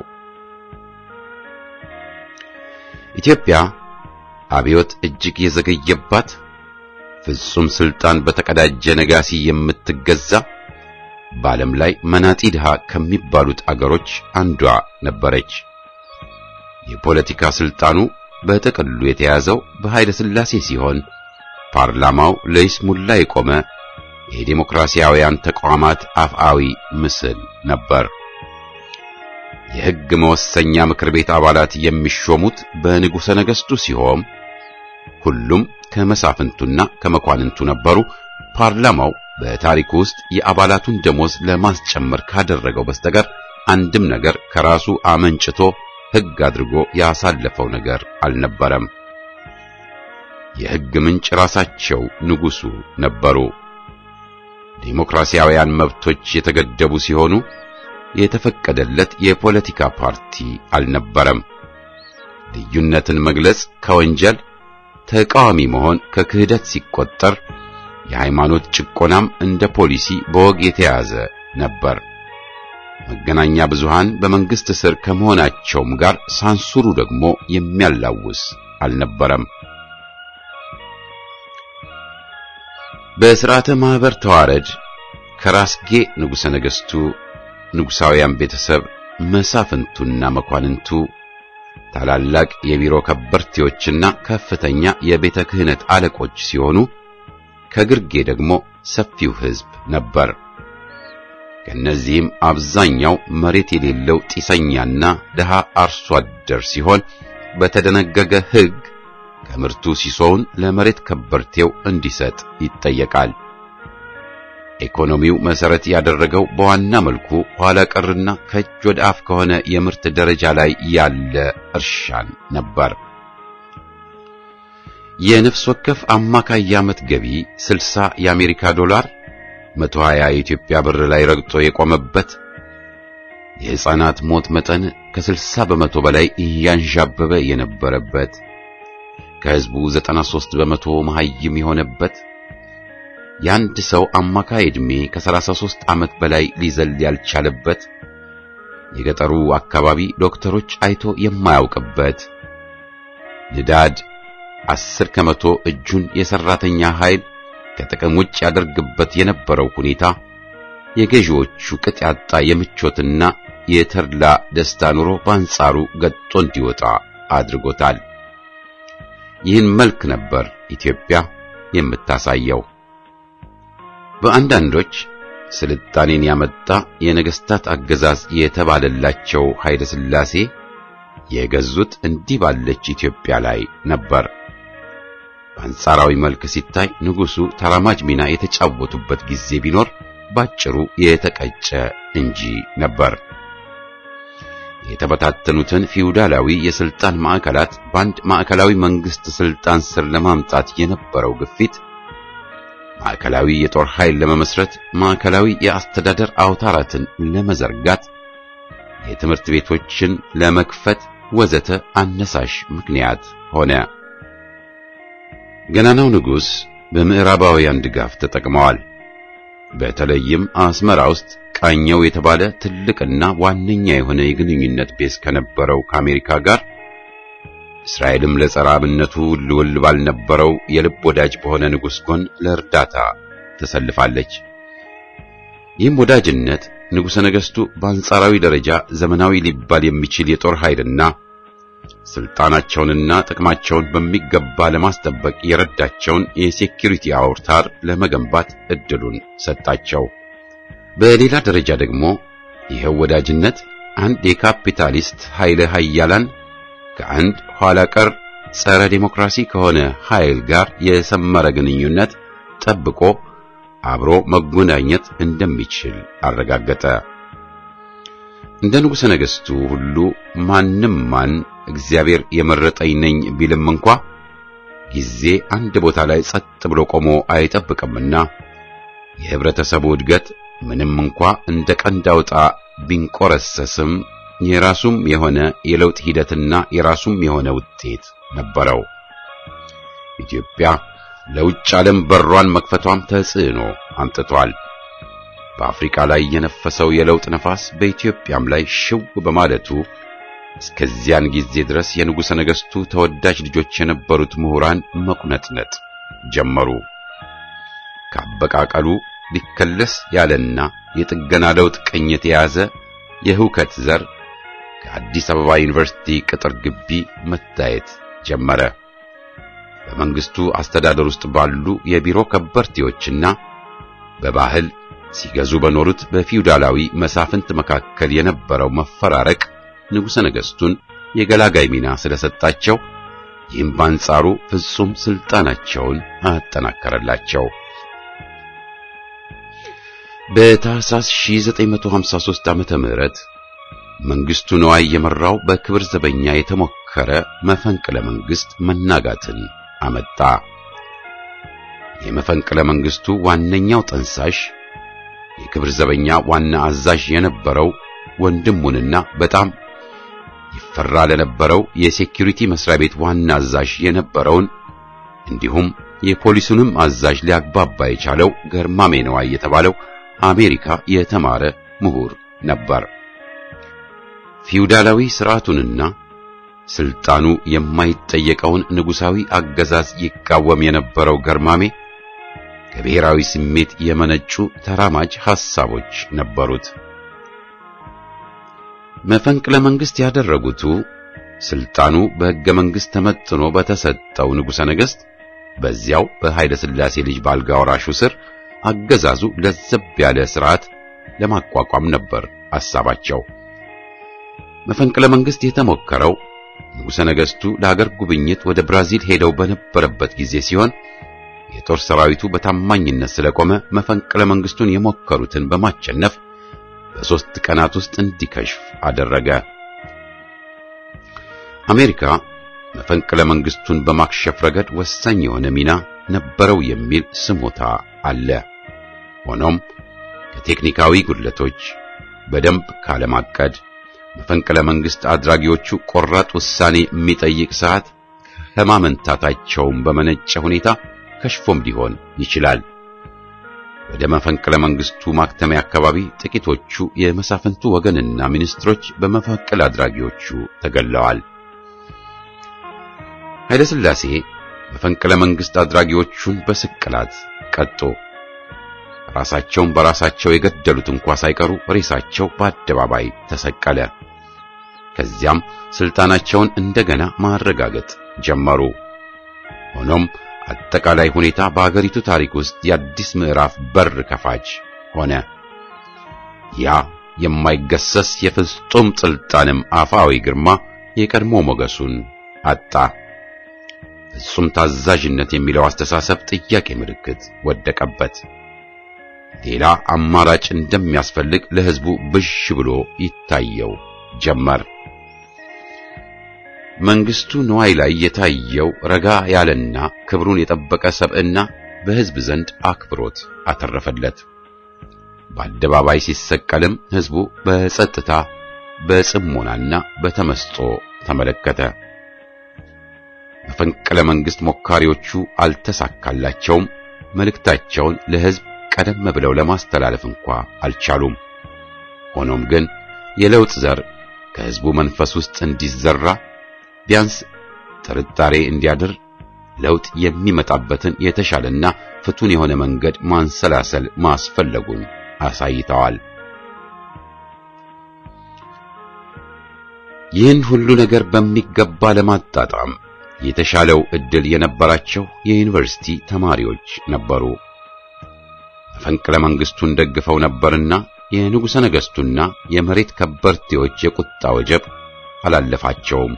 ኢትዮጵያ አብዮት እጅግ የዘገየባት ፍጹም ስልጣን በተቀዳጀ ነጋሲ የምትገዛ በዓለም ላይ መናጢ ድሃ ከሚባሉት አገሮች አንዷ ነበረች። የፖለቲካ ስልጣኑ በጥቅሉ የተያዘው በኃይለ ሥላሴ ሲሆን ፓርላማው ለይስሙላ የቆመ የዴሞክራሲያውያን ተቋማት አፍአዊ ምስል ነበር። የሕግ መወሰኛ ምክር ቤት አባላት የሚሾሙት በንጉሠ ነገሥቱ ሲሆን ሁሉም ከመሳፍንቱና ከመኳንንቱ ነበሩ። ፓርላማው በታሪኩ ውስጥ የአባላቱን ደሞዝ ለማስጨመር ካደረገው በስተቀር አንድም ነገር ከራሱ አመንጭቶ ሕግ አድርጎ ያሳለፈው ነገር አልነበረም። የሕግ ምንጭ ራሳቸው ንጉሡ ነበሩ። ዴሞክራሲያውያን መብቶች የተገደቡ ሲሆኑ የተፈቀደለት የፖለቲካ ፓርቲ አልነበረም። ልዩነትን መግለጽ ከወንጀል ተቃዋሚ መሆን ከክህደት ሲቆጠር የሃይማኖት ጭቆናም እንደ ፖሊሲ በወግ የተያዘ ነበር። መገናኛ ብዙሃን በመንግስት ስር ከመሆናቸውም ጋር ሳንሱሩ ደግሞ የሚያላውስ አልነበረም። በሥርዓተ ማኅበር ተዋረድ ከራስጌ ንጉሠ ነገሥቱ፣ ንጉሣውያን ቤተሰብ፣ መሳፍንቱና መኳንንቱ፣ ታላላቅ የቢሮ ከበርቴዎችና ከፍተኛ የቤተ ክህነት አለቆች ሲሆኑ ከግርጌ ደግሞ ሰፊው ሕዝብ ነበር። ከእነዚህም አብዛኛው መሬት የሌለው ጢሰኛና ድሃ አርሶ አደር ሲሆን በተደነገገ ሕግ ከምርቱ ሲሶውን ለመሬት ከበርቴው እንዲሰጥ ይጠየቃል። ኢኮኖሚው መሰረት ያደረገው በዋና መልኩ ኋላ ቀርና ከእጅ ወደ አፍ ከሆነ የምርት ደረጃ ላይ ያለ እርሻን ነበር። የነፍስ ወከፍ አማካይ የዓመት ገቢ 60 የአሜሪካ ዶላር 120 የኢትዮጵያ ብር ላይ ረግጦ የቆመበት የሕፃናት ሞት መጠን ከ60 በመቶ በላይ እያንዣበበ የነበረበት ከህዝቡ 93 በመቶ መሐይም የሆነበት የአንድ ሰው አማካይ ዕድሜ ከ33 ዓመት በላይ ሊዘል ያልቻለበት የገጠሩ አካባቢ ዶክተሮች አይቶ የማያውቅበት ንዳድ አስር ከመቶ እጁን የሰራተኛ ኃይል ከጥቅም ውጭ ያደርግበት የነበረው ሁኔታ የገዢዎቹ ቅጥ ያጣ የምቾትና የተድላ ደስታ ኑሮ በአንጻሩ ገጦ እንዲወጣ አድርጎታል። ይህን መልክ ነበር ኢትዮጵያ የምታሳየው። በአንዳንዶች ስልጣኔን ያመጣ የነገስታት አገዛዝ የተባለላቸው ኃይለ ሥላሴ የገዙት እንዲህ ባለች ኢትዮጵያ ላይ ነበር። በአንጻራዊ መልክ ሲታይ ንጉሡ ተራማጅ ሚና የተጫወቱበት ጊዜ ቢኖር ባጭሩ የተቀጨ እንጂ ነበር። የተበታተኑትን ፊውዳላዊ የስልጣን ማዕከላት በአንድ ማዕከላዊ መንግስት ስልጣን ስር ለማምጣት የነበረው ግፊት ማዕከላዊ የጦር ኃይል ለመመስረት፣ ማዕከላዊ የአስተዳደር አውታራትን ለመዘርጋት፣ የትምህርት ቤቶችን ለመክፈት ወዘተ አነሳሽ ምክንያት ሆነ። ገናናው ንጉሥ በምዕራባውያን ድጋፍ ተጠቅመዋል። በተለይም አስመራ ውስጥ ቃኘው የተባለ ትልቅና ዋነኛ የሆነ የግንኙነት ቤዝ ከነበረው ከአሜሪካ ጋር እስራኤልም ለጸረ አብነቱ ልውል ባልነበረው የልብ ወዳጅ በሆነ ንጉሥ ጎን ለእርዳታ ተሰልፋለች። ይህም ወዳጅነት ንጉሠ ነገሥቱ በአንጻራዊ ደረጃ ዘመናዊ ሊባል የሚችል የጦር ኃይልና ስልጣናቸውንና ጥቅማቸውን በሚገባ ለማስጠበቅ የረዳቸውን የሴኪሪቲ አውታር ለመገንባት እድሉን ሰጣቸው። በሌላ ደረጃ ደግሞ ይኸው ወዳጅነት አንድ የካፒታሊስት ኃይለ ኃያላን ከአንድ ኋላ ቀር ጸረ ዴሞክራሲ ከሆነ ኃይል ጋር የሰመረ ግንኙነት ጠብቆ አብሮ መጎናኘት እንደሚችል አረጋገጠ። እንደ ንጉሠ ነገሥቱ ሁሉ ማንም ማን እግዚአብሔር የመረጠኝ ነኝ ቢልም እንኳ ጊዜ አንድ ቦታ ላይ ጸጥ ብሎ ቆሞ አይጠብቅምና የህብረተሰቡ እድገት ምንም እንኳ እንደ ቀንድ አውጣ ቢንቆረሰስም የራሱም የሆነ የለውጥ ሂደትና የራሱም የሆነ ውጤት ነበረው። ኢትዮጵያ ለውጭ ዓለም በሯን መክፈቷም ተጽዕኖ አምጥቷል። በአፍሪካ ላይ የነፈሰው የለውጥ ነፋስ በኢትዮጵያም ላይ ሽው በማለቱ እስከዚያን ጊዜ ድረስ የንጉሠ ነገሥቱ ተወዳጅ ልጆች የነበሩት ምሁራን መቁነጥነጥ ጀመሩ። ከአበቃቀሉ ሊከለስ ያለና የጥገና ለውጥ ቅኝት የያዘ የህውከት ዘር ከአዲስ አበባ ዩኒቨርሲቲ ቅጥር ግቢ መታየት ጀመረ። በመንግስቱ አስተዳደር ውስጥ ባሉ የቢሮ ከበርቴዎችና በባህል ሲገዙ በኖሩት በፊውዳላዊ መሳፍንት መካከል የነበረው መፈራረቅ ንጉሠ ነገሥቱን የገላጋይ ሚና ስለሰጣቸው ይህም በአንጻሩ ፍጹም ስልጣናቸውን አጠናከረላቸው። በታህሳስ 1953 ዓመተ ምህረት መንግስቱ ነዋይ የመራው በክብር ዘበኛ የተሞከረ መፈንቅለ መንግስት መናጋትን አመጣ። የመፈንቅለ መንግስቱ ዋነኛው ጠንሳሽ የክብር ዘበኛ ዋና አዛዥ የነበረው ወንድሙንና በጣም ይፈራ ለነበረው የሴኩሪቲ መስሪያ ቤት ዋና አዛዥ የነበረውን እንዲሁም የፖሊሱንም አዛዥ ሊያግባባ የቻለው ገርማሜ ነዋይ የተባለው አሜሪካ የተማረ ምሁር ነበር። ፊውዳላዊ ስርዓቱንና ስልጣኑ የማይጠየቀውን ንጉሳዊ አገዛዝ ይቃወም የነበረው ገርማሜ ከብሔራዊ ስሜት የመነጩ ተራማጅ ሐሳቦች ነበሩት። መፈንቅለ መንግስት ያደረጉቱ ስልጣኑ በሕገ መንግሥት ተመጥኖ በተሰጠው ንጉሠ ነገሥት በዚያው በኃይለ ሥላሴ ልጅ ባልጋ ወራሹ ስር አገዛዙ ለዘብ ያለ ሥርዓት ለማቋቋም ነበር ሐሳባቸው። መፈንቅለ መንግስት የተሞከረው ንጉሠ ነገሥቱ ለአገር ጉብኝት ወደ ብራዚል ሄደው በነበረበት ጊዜ ሲሆን የጦር ሰራዊቱ በታማኝነት ስለቆመ መፈንቅለ መንግስቱን የሞከሩትን በማቸነፍ በሦስት ቀናት ውስጥ እንዲከሽፍ አደረገ። አሜሪካ መፈንቅለ መንግስቱን በማክሸፍ ረገድ ወሳኝ የሆነ ሚና ነበረው የሚል ስሞታ አለ። ሆኖም ከቴክኒካዊ ጉድለቶች፣ በደንብ ካለማቀድ፣ መፈንቅለ መንግስት አድራጊዎቹ ቆራጥ ውሳኔ የሚጠይቅ ሰዓት ከማመንታታቸውም በመነጨ ሁኔታ ከሽፎም ሊሆን ይችላል። ወደ መፈንቅለ መንግስቱ ማክተሚያ አካባቢ ጥቂቶቹ የመሳፍንቱ ወገንና ሚኒስትሮች በመፈንቅለ አድራጊዎቹ ተገለዋል። ኃይለ ሥላሴ መፈንቅለ መንግስት አድራጊዎቹን በስቅላት ቀጡ። ራሳቸውን በራሳቸው የገደሉት እንኳ ሳይቀሩ ሬሳቸው በአደባባይ ተሰቀለ። ከዚያም ስልጣናቸውን እንደገና ማረጋገጥ ጀመሩ። ሆኖም አጠቃላይ ሁኔታ በአገሪቱ ታሪክ ውስጥ የአዲስ ምዕራፍ በር ከፋች ሆነ። ያ የማይገሰስ የፍጹም ስልጣንም አፋዊ ግርማ የቀድሞ ሞገሱን አጣ። ፍጹም ታዛዥነት የሚለው አስተሳሰብ ጥያቄ ምልክት ወደቀበት። ሌላ አማራጭ እንደሚያስፈልግ ለሕዝቡ ብዥ ብሎ ይታየው ጀመር። መንግስቱ ንዋይ ላይ የታየው ረጋ ያለና ክብሩን የጠበቀ ሰብዕና በሕዝብ ዘንድ አክብሮት አተረፈለት። በአደባባይ ሲሰቀልም ሕዝቡ በጸጥታ በጽሞናና በተመስጦ ተመለከተ። መፈንቅለ መንግስት ሞካሪዎቹ አልተሳካላቸውም። መልእክታቸውን ለሕዝብ ቀደም ብለው ለማስተላለፍ እንኳ አልቻሉም። ሆኖም ግን የለውጥ ዘር ከሕዝቡ መንፈስ ውስጥ እንዲዘራ ቢያንስ ጥርጣሬ እንዲያድር ለውጥ የሚመጣበትን የተሻለና ፍቱን የሆነ መንገድ ማንሰላሰል ማስፈለጉን አሳይተዋል። ይህን ሁሉ ነገር በሚገባ ለማጣጣም የተሻለው ዕድል የነበራቸው የዩኒቨርሲቲ ተማሪዎች ነበሩ። መፈንቅለ መንግስቱን ደግፈው ነበርና የንጉሠ ነገሥቱና የመሬት ከበርቴዎች የቁጣ ወጀብ አላለፋቸውም።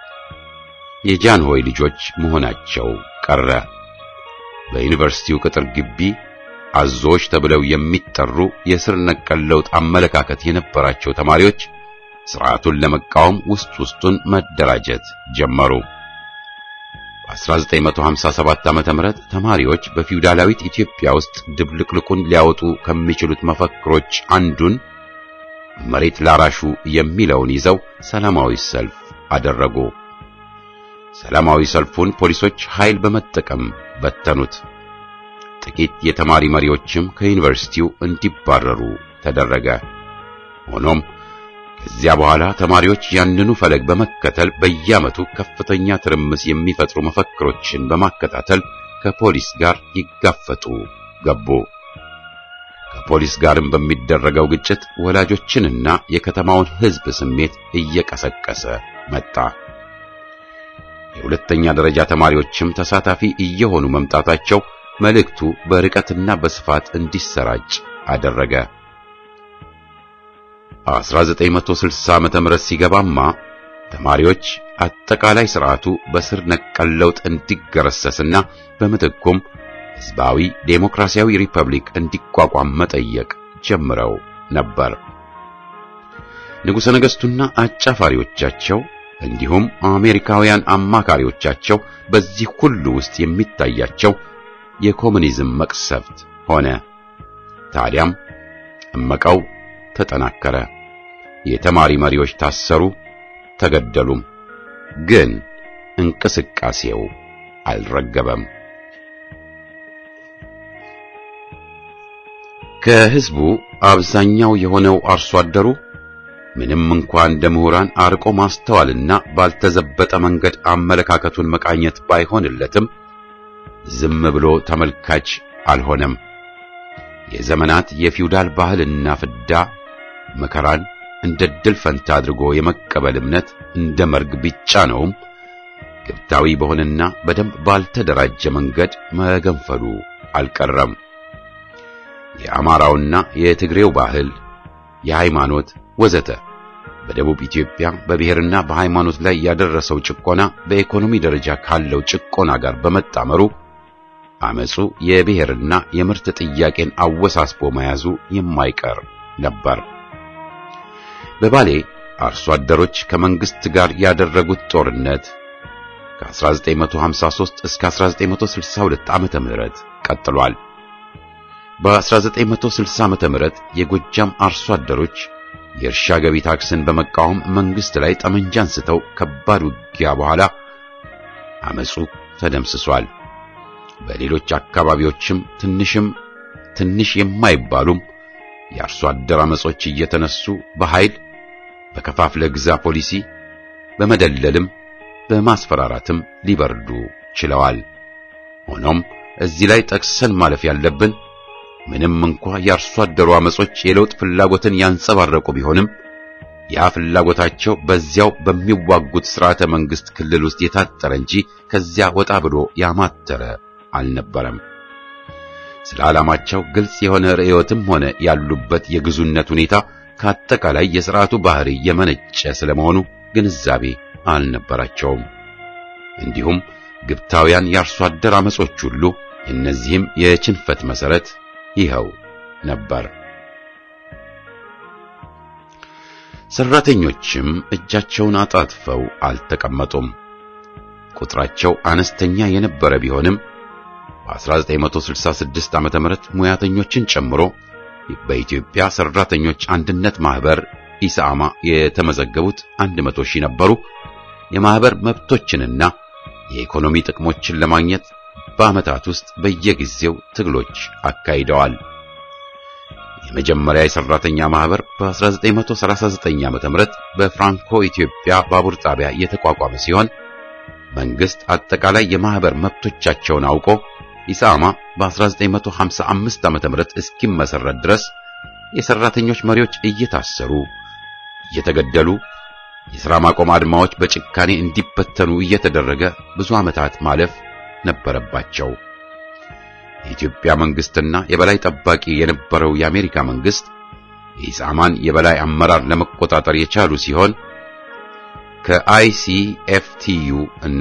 የጃንሆይ ልጆች መሆናቸው ቀረ። በዩኒቨርሲቲው ቅጥር ግቢ አዞዎች ተብለው የሚጠሩ የስር ነቀል ለውጥ አመለካከት የነበራቸው ተማሪዎች ስርዓቱን ለመቃወም ውስጥ ውስጡን መደራጀት ጀመሩ። በ1957 ዓመተ ምህረት ተማሪዎች በፊውዳላዊት ኢትዮጵያ ውስጥ ድብልቅልቁን ሊያወጡ ከሚችሉት መፈክሮች አንዱን መሬት ላራሹ የሚለውን ይዘው ሰላማዊ ሰልፍ አደረጉ። ሰላማዊ ሰልፉን ፖሊሶች ኃይል በመጠቀም በተኑት። ጥቂት የተማሪ መሪዎችም ከዩኒቨርሲቲው እንዲባረሩ ተደረገ። ሆኖም ከዚያ በኋላ ተማሪዎች ያንኑ ፈለግ በመከተል በየዓመቱ ከፍተኛ ትርምስ የሚፈጥሩ መፈክሮችን በማከታተል ከፖሊስ ጋር ይጋፈጡ ገቡ። ከፖሊስ ጋርም በሚደረገው ግጭት ወላጆችንና የከተማውን ሕዝብ ስሜት እየቀሰቀሰ መጣ። የሁለተኛ ደረጃ ተማሪዎችም ተሳታፊ እየሆኑ መምጣታቸው መልእክቱ በርቀትና በስፋት እንዲሰራጭ አደረገ። 1960 ዓመተ ምህረት ሲገባማ ተማሪዎች አጠቃላይ ስርዓቱ በስር ነቀል ለውጥ እንዲገረሰስና በምትኩም ሕዝባዊ ዴሞክራሲያዊ ሪፐብሊክ እንዲቋቋም መጠየቅ ጀምረው ነበር። ንጉሠ ነገሥቱና አጫፋሪዎቻቸው እንዲሁም አሜሪካውያን አማካሪዎቻቸው በዚህ ሁሉ ውስጥ የሚታያቸው የኮሙኒዝም መቅሰፍት ሆነ። ታዲያም እመቃው ተጠናከረ። የተማሪ መሪዎች ታሰሩ፣ ተገደሉም። ግን እንቅስቃሴው አልረገበም። ከሕዝቡ አብዛኛው የሆነው አርሶ አደሩ ምንም እንኳን እንደ ምሁራን አርቆ ማስተዋልና ባልተዘበጠ መንገድ አመለካከቱን መቃኘት ባይሆንለትም ዝም ብሎ ተመልካች አልሆነም። የዘመናት የፊውዳል ባህልና ፍዳ መከራን እንደ ድል ፈንታ አድርጎ የመቀበል እምነት እንደ መርግ ቢጫነውም ግብታዊ በሆነና በደንብ ባልተደራጀ መንገድ መገንፈሉ አልቀረም። የአማራውና የትግሬው ባህል፣ የሃይማኖት ወዘተ በደቡብ ኢትዮጵያ በብሔርና በሃይማኖት ላይ ያደረሰው ጭቆና በኢኮኖሚ ደረጃ ካለው ጭቆና ጋር በመጣመሩ አመጹ የብሔርና የምርት ጥያቄን አወሳስቦ መያዙ የማይቀር ነበር። በባሌ አርሶ አደሮች ከመንግስት ጋር ያደረጉት ጦርነት ከ1953 እስከ 1962 ዓመተ ምህረት ቀጥሏል። በ1960 ዓመተ ምህረት የጎጃም አርሶ አደሮች የእርሻ ገቢ ታክስን በመቃወም መንግስት ላይ ጠመንጃ አንስተው ከባድ ውጊያ በኋላ አመጹ ተደምስሷል። በሌሎች አካባቢዎችም ትንሽም ትንሽ የማይባሉም የአርሶ አደር አመጾች እየተነሱ በኃይል በከፋፍለ ግዛ ፖሊሲ በመደለልም በማስፈራራትም ሊበርዱ ችለዋል። ሆኖም እዚህ ላይ ጠቅሰን ማለፍ ያለብን ምንም እንኳ የአርሶ አደሩ አመጾች የለውጥ ፍላጎትን ያንጸባረቁ ቢሆንም ያ ፍላጎታቸው በዚያው በሚዋጉት ስርዓተ መንግስት ክልል ውስጥ የታጠረ እንጂ ከዚያ ወጣ ብሎ ያማተረ አልነበረም። ስለ ዓላማቸው ግልጽ የሆነ ርዕዮትም ሆነ ያሉበት የግዙነት ሁኔታ ከአጠቃላይ የሥርዓቱ ባህሪ የመነጨ ስለመሆኑ ግንዛቤ አልነበራቸውም። እንዲሁም ግብታውያን የአርሶ አደር አመጾች ሁሉ እነዚህም የችንፈት መሰረት ይኸው ነበር። ሰራተኞችም እጃቸውን አጣጥፈው አልተቀመጡም። ቁጥራቸው አነስተኛ የነበረ ቢሆንም በ1966 ዓመተ ምህረት ሙያተኞችን ጨምሮ በኢትዮጵያ ሰራተኞች አንድነት ማህበር ኢሳማ የተመዘገቡት 100 ሺህ ነበሩ። የማህበር መብቶችንና የኢኮኖሚ ጥቅሞችን ለማግኘት በዓመታት ውስጥ በየጊዜው ትግሎች አካሂደዋል። የመጀመሪያ የሰራተኛ ማህበር በ1939 ዓመተ ምህረት በፍራንኮ ኢትዮጵያ ባቡር ጣቢያ የተቋቋመ ሲሆን መንግስት አጠቃላይ የማህበር መብቶቻቸውን አውቆ ኢሳማ በ1955 ዓመተ ምህረት እስኪመሰረት ድረስ የሰራተኞች መሪዎች እየታሰሩ እየተገደሉ የሥራ ማቆም አድማዎች በጭካኔ እንዲበተኑ እየተደረገ ብዙ ዓመታት ማለፍ ነበረባቸው። የኢትዮጵያ መንግስትና የበላይ ጠባቂ የነበረው የአሜሪካ መንግስት የኢሳማን የበላይ አመራር ለመቆጣጠር የቻሉ ሲሆን ከአይሲኤፍቲዩ እና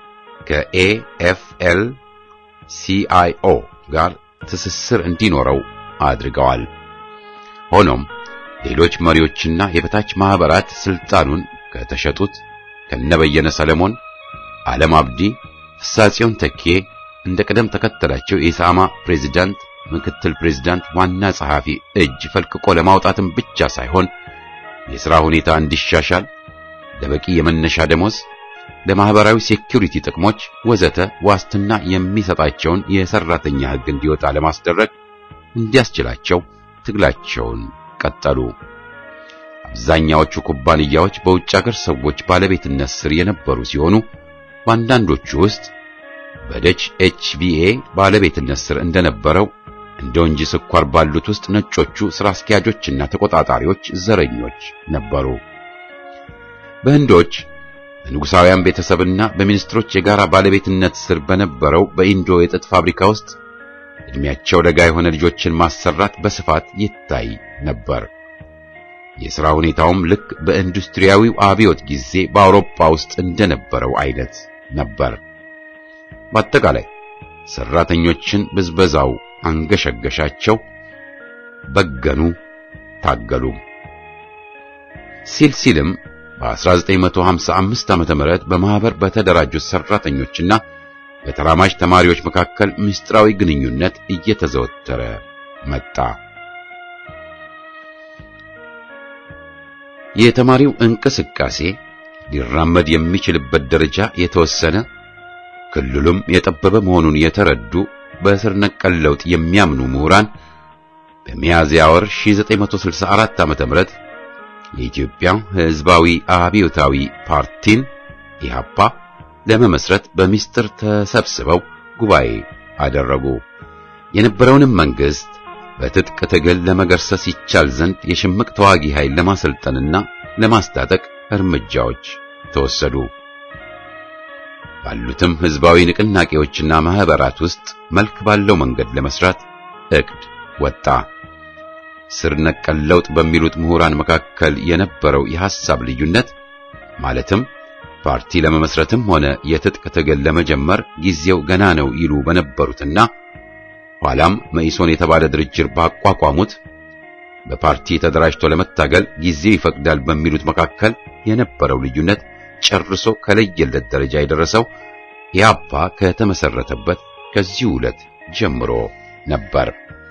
ከኤኤፍኤል ሲአይኦ ጋር ትስስር እንዲኖረው አድርገዋል። ሆኖም ሌሎች መሪዎችና የበታች ማህበራት ስልጣኑን ከተሸጡት ከነበየነ ሰለሞን፣ ዓለም አብዲ፣ ፍሳጽዮን ተኬ እንደ ቅደም ተከተላቸው የኢሳማ ፕሬዝዳንት፣ ምክትል ፕሬዝዳንት፣ ዋና ጸሐፊ እጅ ፈልቅቆ ለማውጣትም ብቻ ሳይሆን የሥራ ሁኔታ እንዲሻሻል ለበቂ የመነሻ ደሞዝ፣ ለማህበራዊ ሴኩሪቲ ጥቅሞች ወዘተ ዋስትና የሚሰጣቸውን የሰራተኛ ሕግ እንዲወጣ ለማስደረግ እንዲያስችላቸው ትግላቸውን ቀጠሉ። አብዛኛዎቹ ኩባንያዎች በውጭ ሀገር ሰዎች ባለቤትነት ስር የነበሩ ሲሆኑ በአንዳንዶቹ ውስጥ በደች ኤችቢኤ ባለቤትነት ስር እንደነበረው እንደ ወንጂ ስኳር ባሉት ውስጥ ነጮቹ ስራ አስኪያጆችና ተቆጣጣሪዎች ዘረኞች ነበሩ። በህንዶች በንጉሳውያን ቤተሰብና በሚኒስትሮች የጋራ ባለቤትነት ስር በነበረው በኢንዶ የጥጥ ፋብሪካ ውስጥ እድሜያቸው ለጋ የሆነ ልጆችን ማሰራት በስፋት ይታይ ነበር። የሥራ ሁኔታውም ልክ በኢንዱስትሪያዊው አብዮት ጊዜ በአውሮፓ ውስጥ እንደነበረው አይነት ነበር። በአጠቃላይ ሰራተኞችን ብዝበዛው አንገሸገሻቸው፣ በገኑ፣ ታገሉ። ሲል ሲልም በ1955 ዓመተ ምህረት በማህበር በተደራጁት ሰራተኞችና በተራማጅ ተማሪዎች መካከል ምስጢራዊ ግንኙነት እየተዘወተረ መጣ። የተማሪው እንቅስቃሴ ሊራመድ የሚችልበት ደረጃ የተወሰነ ክልሉም የጠበበ መሆኑን የተረዱ በስር ነቀል ለውጥ የሚያምኑ ምሁራን በሚያዝያ ወር 1964 ዓ.ም የኢትዮጵያ ሕዝባዊ አብዮታዊ ፓርቲን ኢህአፓ ለመመስረት በሚስጥር ተሰብስበው ጉባኤ አደረጉ። የነበረውንም መንግስት በትጥቅ ትግል ለመገርሰስ ይቻል ዘንድ የሽምቅ ተዋጊ ኃይል ለማሰልጠንና ለማስታጠቅ እርምጃዎች ተወሰዱ። ባሉትም ህዝባዊ ንቅናቄዎችና ማህበራት ውስጥ መልክ ባለው መንገድ ለመስራት እቅድ ወጣ። ስር ነቀል ለውጥ በሚሉት ምሁራን መካከል የነበረው የሐሳብ ልዩነት ማለትም ፓርቲ ለመመስረትም ሆነ የትጥቅ ትግል ለመጀመር ጊዜው ገና ነው ይሉ በነበሩትና ኋላም መኢሶን የተባለ ድርጅት ባቋቋሙት በፓርቲ ተደራጅቶ ለመታገል ጊዜው ይፈቅዳል በሚሉት መካከል የነበረው ልዩነት ጨርሶ ከለየለት ደረጃ የደረሰው ኢህአፓ ከተመሰረተበት ከዚህ ዕለት ጀምሮ ነበር።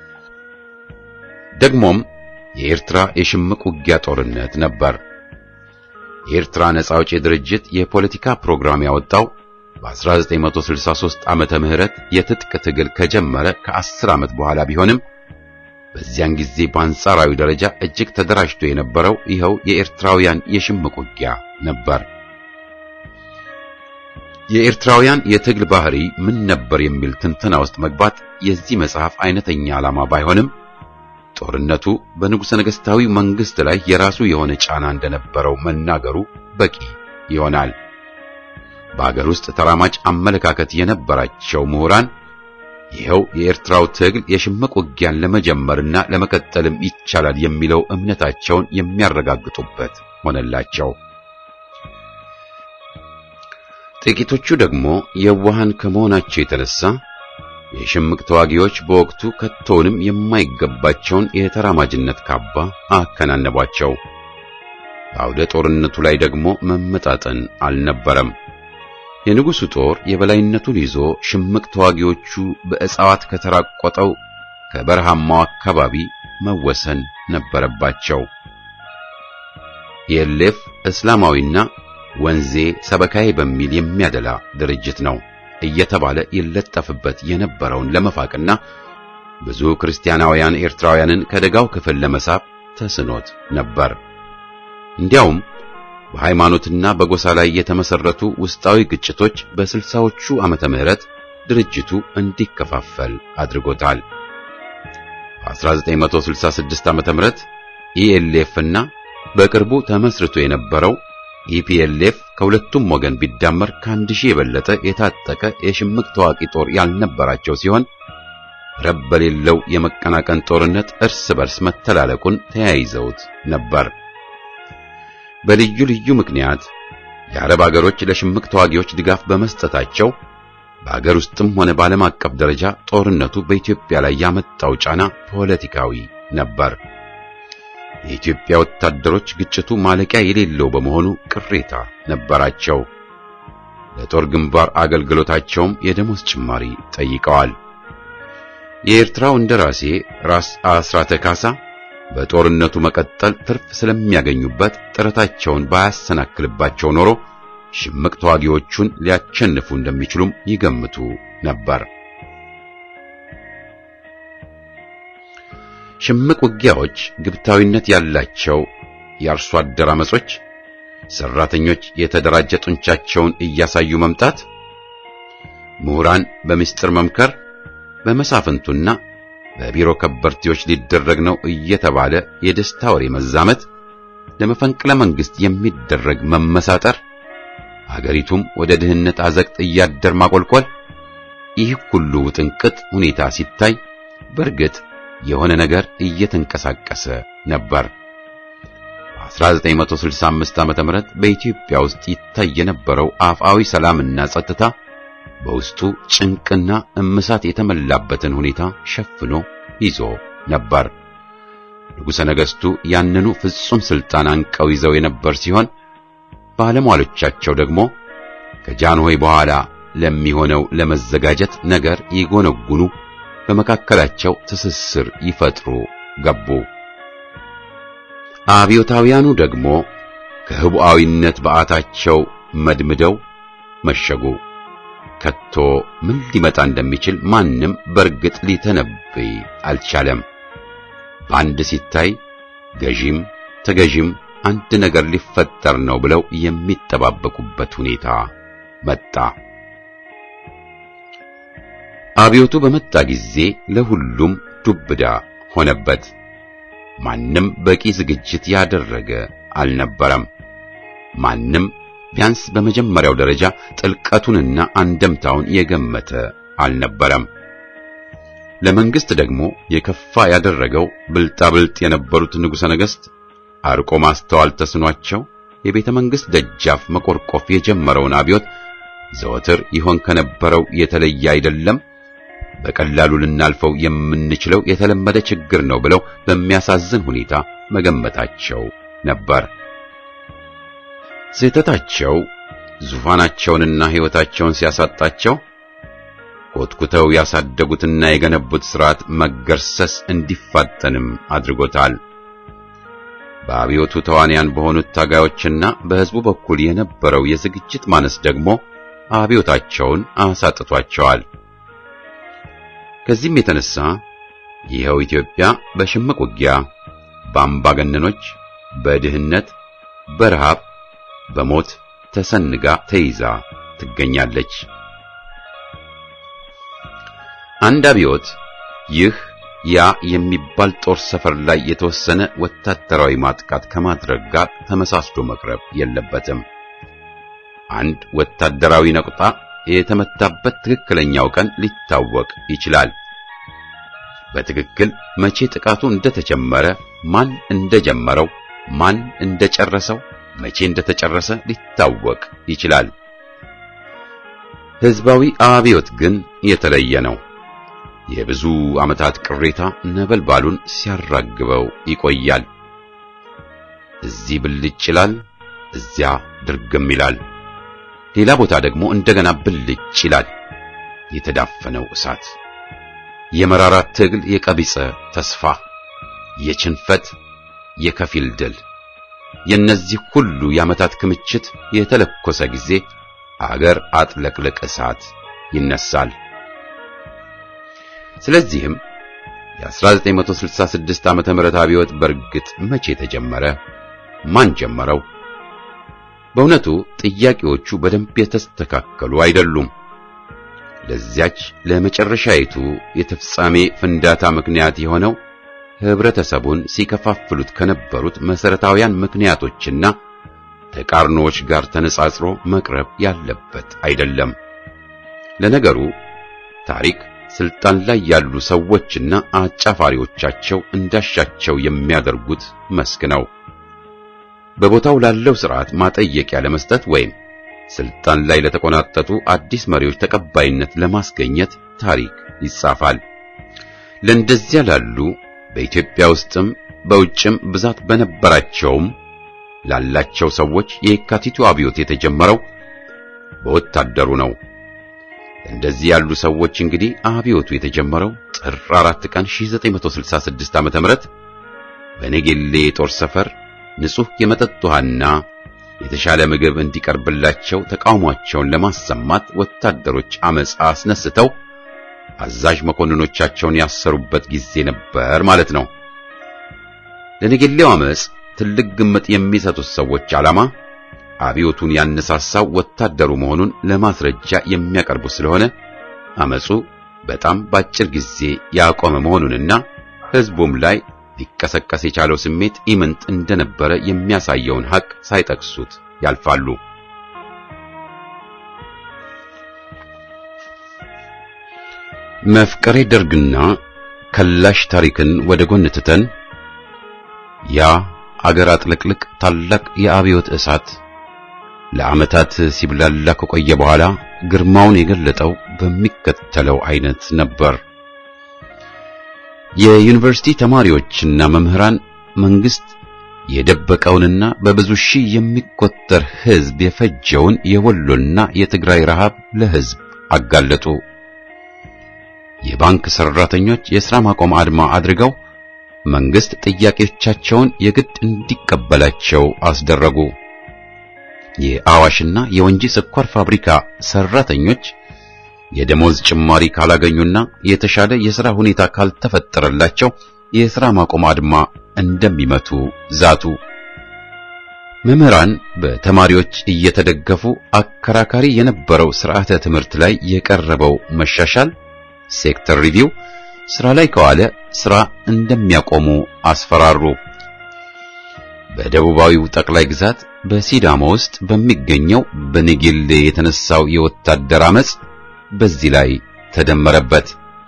ደግሞም የኤርትራ የሽምቅ ውጊያ ጦርነት ነበር። የኤርትራ ነጻ አውጪ ድርጅት የፖለቲካ ፕሮግራም ያወጣው በ1963 ዓመተ ምህረት የትጥቅ ትግል ከጀመረ ከ10 ዓመት በኋላ ቢሆንም በዚያን ጊዜ በአንጻራዊ ደረጃ እጅግ ተደራጅቶ የነበረው ይኸው የኤርትራውያን የሽምቅ ውጊያ ነበር። የኤርትራውያን የትግል ባህሪ ምን ነበር የሚል ትንተና ውስጥ መግባት የዚህ መጽሐፍ አይነተኛ ዓላማ ባይሆንም ጦርነቱ በንጉሠ ነገሥታዊ መንግሥት ላይ የራሱ የሆነ ጫና እንደነበረው መናገሩ በቂ ይሆናል። በአገር ውስጥ ተራማጅ አመለካከት የነበራቸው ምሁራን ይኸው የኤርትራው ትግል የሽምቅ ውጊያን ለመጀመርና ለመቀጠልም ይቻላል የሚለው እምነታቸውን የሚያረጋግጡበት ሆነላቸው። ጥቂቶቹ ደግሞ የዋሃን ከመሆናቸው የተነሳ የሽምቅ ተዋጊዎች በወቅቱ ከቶውንም የማይገባቸውን የተራማጅነት ካባ አከናነቧቸው። በአውደ ጦርነቱ ላይ ደግሞ መመጣጠን አልነበረም። የንጉሡ ጦር የበላይነቱን ይዞ ሽምቅ ተዋጊዎቹ በእጽዋት ከተራቆጠው ከበረሃማው አካባቢ መወሰን ነበረባቸው። የሌፍ እስላማዊና ወንዜ ሰበካዬ በሚል የሚያደላ ድርጅት ነው እየተባለ ይለጠፍበት የነበረውን ለመፋቅና ብዙ ክርስቲያናውያን ኤርትራውያንን ከደጋው ክፍል ለመሳብ ተስኖት ነበር። እንዲያውም በሃይማኖትና በጎሳ ላይ የተመሰረቱ ውስጣዊ ግጭቶች በስልሳዎቹ ዓመተ ምህረት ድርጅቱ እንዲከፋፈል አድርጎታል። በ1966 ዓመተ ምህረት ኢኤልኤፍ እና በቅርቡ ተመስርቶ የነበረው ኢፒኤልኤፍ ከሁለቱም ወገን ቢዳመር ከአንድ ሺህ የበለጠ የታጠቀ የሽምቅ ተዋቂ ጦር ያልነበራቸው ሲሆን ረብ በሌለው የመቀናቀን ጦርነት እርስ በርስ መተላለቁን ተያይዘውት ነበር። በልዩ ልዩ ምክንያት የአረብ አገሮች ለሽምቅ ተዋጊዎች ድጋፍ በመስጠታቸው በአገር ውስጥም ሆነ በዓለም አቀፍ ደረጃ ጦርነቱ በኢትዮጵያ ላይ ያመጣው ጫና ፖለቲካዊ ነበር። የኢትዮጵያ ወታደሮች ግጭቱ ማለቂያ የሌለው በመሆኑ ቅሬታ ነበራቸው። ለጦር ግንባር አገልግሎታቸውም የደሞዝ ጭማሪ ጠይቀዋል። የኤርትራው እንደራሴ ራስ አስራተ ካሳ በጦርነቱ መቀጠል ትርፍ ስለሚያገኙበት ጥረታቸውን ባያሰናክልባቸው ኖሮ ሽምቅ ተዋጊዎቹን ሊያቸንፉ እንደሚችሉም ይገምቱ ነበር። ሽምቅ ውጊያዎች ግብታዊነት ያላቸው የአርሶ አደር አመጾች፣ ሰራተኞች የተደራጀ ጡንቻቸውን እያሳዩ መምጣት፣ ምሁራን በምስጢር መምከር፣ በመሳፍንቱና በቢሮ ከበርቴዎች ሊደረግ ነው እየተባለ የደስታ ወሬ መዛመት፣ ለመፈንቅለ መንግስት የሚደረግ መመሳጠር፣ አገሪቱም ወደ ድህነት አዘቅት እያደር ማቆልቆል፣ ይህ ሁሉ ውጥንቅጥ ሁኔታ ሲታይ በእርግጥ የሆነ ነገር እየተንቀሳቀሰ ነበር። በ1965 ዓመተ ምህረት በኢትዮጵያ ውስጥ ይታይ የነበረው አፍአዊ ሰላምና ጸጥታ በውስጡ ጭንቅና እምሳት የተመላበትን ሁኔታ ሸፍኖ ይዞ ነበር። ንጉሠ ነገሥቱ ያንኑ ፍጹም ሥልጣን አንቀው ይዘው የነበር ሲሆን ባለሟሎቻቸው ደግሞ ከጃንሆይ በኋላ ለሚሆነው ለመዘጋጀት ነገር ይጎነጉኑ በመካከላቸው ትስስር ይፈጥሩ ገቡ። አብዮታውያኑ ደግሞ ከህቡዓዊነት በዓታቸው መድምደው መሸጉ። ከቶ ምን ሊመጣ እንደሚችል ማንም በርግጥ ሊተነብይ አልቻለም። በአንድ ሲታይ ገዢም ተገዢም አንድ ነገር ሊፈጠር ነው ብለው የሚጠባበቁበት ሁኔታ መጣ። አብዮቱ በመጣ ጊዜ ለሁሉም ዱብዳ ሆነበት። ማንም በቂ ዝግጅት ያደረገ አልነበረም። ማንም ቢያንስ በመጀመሪያው ደረጃ ጥልቀቱንና አንደምታውን የገመተ አልነበረም። ለመንግስት ደግሞ የከፋ ያደረገው ብልጣብልጥ የነበሩት ንጉሠ ነገሥት አርቆ ማስተዋል ተስኗቸው የቤተ መንግሥት ደጃፍ መቆርቆፍ የጀመረውን አብዮት ዘወትር ይሆን ከነበረው የተለየ አይደለም፣ በቀላሉ ልናልፈው የምንችለው የተለመደ ችግር ነው ብለው በሚያሳዝን ሁኔታ መገመታቸው ነበር። ስህተታቸው ዙፋናቸውንና ሕይወታቸውን ሲያሳጣቸው ኮትኩተው ያሳደጉትና የገነቡት ሥርዓት መገርሰስ እንዲፋጠንም አድርጎታል። በአብዮቱ ተዋንያን በሆኑት ታጋዮችና በሕዝቡ በኩል የነበረው የዝግጅት ማነስ ደግሞ አብዮታቸውን አሳጥቷቸዋል። ከዚህም የተነሳ ይኸው ኢትዮጵያ በሽምቅ ውጊያ፣ በአምባገነኖች፣ በድህነት፣ በረሃብ፣ በሞት ተሰንጋ ተይዛ ትገኛለች። አንድ አብዮት ይህ ያ የሚባል ጦር ሰፈር ላይ የተወሰነ ወታደራዊ ማጥቃት ከማድረግ ጋር ተመሳስሎ መቅረብ የለበትም። አንድ ወታደራዊ ነቁጣ የተመታበት ትክክለኛው ቀን ሊታወቅ ይችላል። በትክክል መቼ ጥቃቱ እንደተጀመረ፣ ማን እንደጀመረው፣ ማን እንደጨረሰው፣ መቼ እንደተጨረሰ ሊታወቅ ይችላል። ሕዝባዊ አብዮት ግን የተለየ ነው። የብዙ ዓመታት ቅሬታ ነበልባሉን ሲያራግበው ይቆያል። እዚህ ብልጭ ይላል፣ እዚያ ድርግም ይላል። ሌላ ቦታ ደግሞ እንደገና ብልጭ ይላል። የተዳፈነው እሳት፣ የመራራ ትግል፣ የቀቢጸ ተስፋ፣ የችንፈት፣ የከፊል ድል፣ የእነዚህ ሁሉ የዓመታት ክምችት የተለኮሰ ጊዜ አገር አጥለቅልቅ እሳት ይነሳል። ስለዚህም የ1966 ዓመተ ምህረት አብዮት በእርግጥ መቼ ተጀመረ? ማን ጀመረው? በእውነቱ ጥያቄዎቹ በደንብ የተስተካከሉ አይደሉም። ለዚያች ለመጨረሻይቱ የፍጻሜ ፍንዳታ ምክንያት የሆነው ህብረተሰቡን ሲከፋፍሉት ከነበሩት መሰረታዊያን ምክንያቶችና ተቃርኖዎች ጋር ተነጻጽሮ መቅረብ ያለበት አይደለም። ለነገሩ ታሪክ ስልጣን ላይ ያሉ ሰዎችና አጫፋሪዎቻቸው እንዳሻቸው የሚያደርጉት መስክ ነው። በቦታው ላለው ስርዓት ማጠየቂያ ለመስጠት ወይም ስልጣን ላይ ለተቆናጠጡ አዲስ መሪዎች ተቀባይነት ለማስገኘት ታሪክ ይጻፋል። ለእንደዚያ ላሉ በኢትዮጵያ ውስጥም በውጭም ብዛት በነበራቸውም ላላቸው ሰዎች የካቲቱ አብዮት የተጀመረው በወታደሩ ነው። እንደዚህ ያሉ ሰዎች እንግዲህ አብዮቱ የተጀመረው ጥር 4 ቀን 1966 ዓ.ም በነጌሌ የጦር ሰፈር ንጹህ የመጠጥ ውሃና የተሻለ ምግብ እንዲቀርብላቸው ተቃውሟቸውን ለማሰማት ወታደሮች አመጽ አስነስተው አዛዥ መኮንኖቻቸውን ያሰሩበት ጊዜ ነበር ማለት ነው። ለነጌሌው አመጽ ትልቅ ግምት የሚሰጡት ሰዎች ዓላማ አብዮቱን ያነሳሳው ወታደሩ መሆኑን ለማስረጃ የሚያቀርቡ ስለሆነ አመጹ በጣም ባጭር ጊዜ ያቆመ መሆኑንና ሕዝቡም ላይ ሊቀሰቀስ የቻለው ስሜት ኢምንት እንደነበረ የሚያሳየውን ሐቅ ሳይጠቅሱት ያልፋሉ። መፍቀሬ ደርግና ከላሽ ታሪክን ወደ ጎን ትተን ያ አገር አጥለቅልቅ ታላቅ የአብዮት እሳት ለዓመታት ሲብላላ ከቆየ በኋላ ግርማውን የገለጠው በሚከተለው አይነት ነበር። የዩኒቨርሲቲ ተማሪዎችና መምህራን መንግስት የደበቀውንና በብዙ ሺህ የሚቆጠር ሕዝብ የፈጀውን የወሎና የትግራይ ረሃብ ለሕዝብ አጋለጡ። የባንክ ሰራተኞች የሥራ ማቆም አድማ አድርገው መንግስት ጥያቄዎቻቸውን የግድ እንዲቀበላቸው አስደረጉ። የአዋሽና የወንጂ ስኳር ፋብሪካ ሰራተኞች የደሞዝ ጭማሪ ካላገኙና የተሻለ የሥራ ሁኔታ ካልተፈጠረላቸው የሥራ ማቆም አድማ እንደሚመቱ ዛቱ። መምህራን በተማሪዎች እየተደገፉ አከራካሪ የነበረው ስርዓተ ትምህርት ላይ የቀረበው መሻሻል ሴክተር ሪቪው ስራ ላይ ከዋለ ስራ እንደሚያቆሙ አስፈራሩ። በደቡባዊው ጠቅላይ ግዛት በሲዳማ ውስጥ በሚገኘው በነጌሌ የተነሳው የወታደር አመጽ በዚህ ላይ ተደመረበት።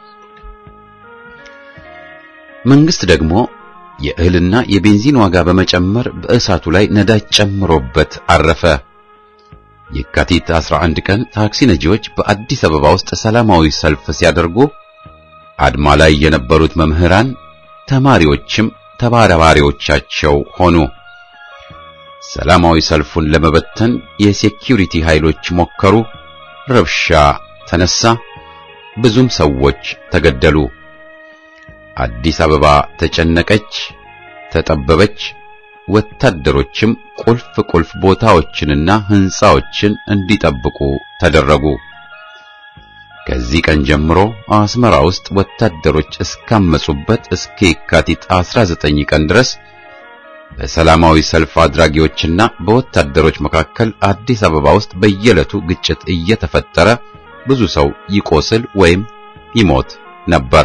መንግስት ደግሞ የእህልና የቤንዚን ዋጋ በመጨመር በእሳቱ ላይ ነዳጅ ጨምሮበት አረፈ። የካቲት 11 ቀን ታክሲ ነጂዎች በአዲስ አበባ ውስጥ ሰላማዊ ሰልፍ ሲያደርጉ አድማ ላይ የነበሩት መምህራን፣ ተማሪዎችም ተባባሪዎቻቸው ሆኑ። ሰላማዊ ሰልፉን ለመበተን የሴኪዩሪቲ ኃይሎች ሞከሩ። ረብሻ ተነሳ። ብዙም ሰዎች ተገደሉ። አዲስ አበባ ተጨነቀች፣ ተጠበበች፣ ወታደሮችም ቁልፍ ቁልፍ ቦታዎችንና ሕንጻዎችን እንዲጠብቁ ተደረጉ። ከዚህ ቀን ጀምሮ አስመራ ውስጥ ወታደሮች እስካመጹበት እስከ የካቲት 19 ቀን ድረስ በሰላማዊ ሰልፍ አድራጊዎችና በወታደሮች መካከል አዲስ አበባ ውስጥ በየዕለቱ ግጭት እየተፈጠረ ብዙ ሰው ይቆስል ወይም ይሞት ነበር።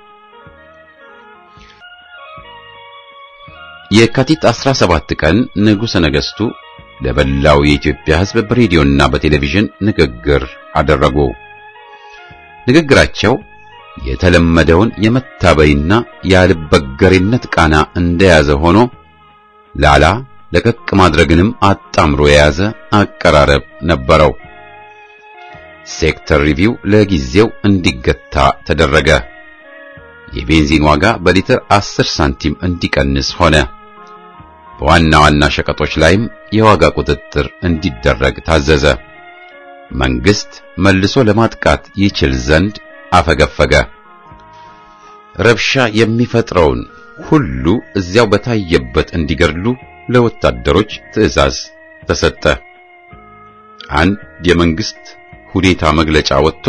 የካቲት 17 ቀን ንጉሠ ነገሥቱ ለበላው የኢትዮጵያ ሕዝብ በሬዲዮና በቴሌቪዥን ንግግር አደረጉ። ንግግራቸው የተለመደውን የመታበይና ያልበገሬነት ቃና እንደያዘ ሆኖ ላላ ለቀቅ ማድረግንም አጣምሮ የያዘ አቀራረብ ነበረው። ሴክተር ሪቪው ለጊዜው እንዲገታ ተደረገ። የቤንዚን ዋጋ በሊትር 10 ሳንቲም እንዲቀንስ ሆነ። በዋና ዋና ሸቀጦች ላይም የዋጋ ቁጥጥር እንዲደረግ ታዘዘ። መንግስት መልሶ ለማጥቃት ይችል ዘንድ አፈገፈገ። ረብሻ የሚፈጥረውን ሁሉ እዚያው በታየበት እንዲገድሉ ለወታደሮች ትዕዛዝ ተሰጠ። አንድ የመንግስት ሁኔታ መግለጫ ወጥቶ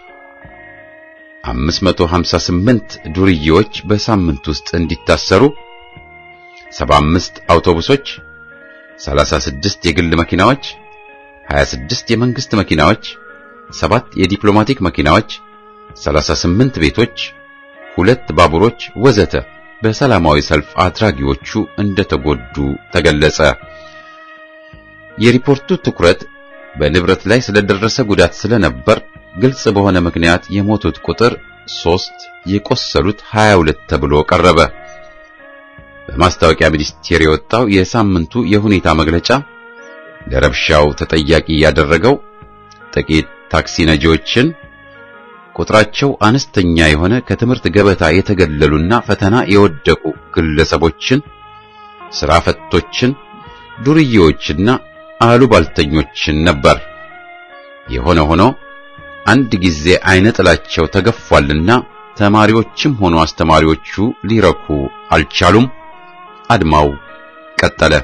558 ዱርዬዎች በሳምንት ውስጥ እንዲታሰሩ 75 አውቶቡሶች፣ 36 የግል መኪናዎች፣ 26 የመንግስት መኪናዎች፣ 7 የዲፕሎማቲክ መኪናዎች፣ 38 ቤቶች፣ ሁለት ባቡሮች ወዘተ በሰላማዊ ሰልፍ አድራጊዎቹ እንደተጎዱ ተገለጸ። የሪፖርቱ ትኩረት በንብረት ላይ ስለደረሰ ጉዳት ስለነበር ግልጽ በሆነ ምክንያት የሞቱት ቁጥር ሦስት የቆሰሉት 22 ተብሎ ቀረበ። በማስታወቂያ ሚኒስቴር የወጣው የሳምንቱ የሁኔታ መግለጫ ለረብሻው ተጠያቂ ያደረገው ጥቂት ታክሲ ነጂዎችን፣ ቁጥራቸው አነስተኛ የሆነ ከትምህርት ገበታ የተገለሉና ፈተና የወደቁ ግለሰቦችን፣ ሥራ ፈቶችን፣ ዱርዬዎችና አሉባልተኞችን ነበር። የሆነ ሆኖ አንድ ጊዜ አይነ ጥላቸው ተገፏልና ተማሪዎችም ሆኑ አስተማሪዎቹ ሊረኩ አልቻሉም። አድማው ቀጠለ።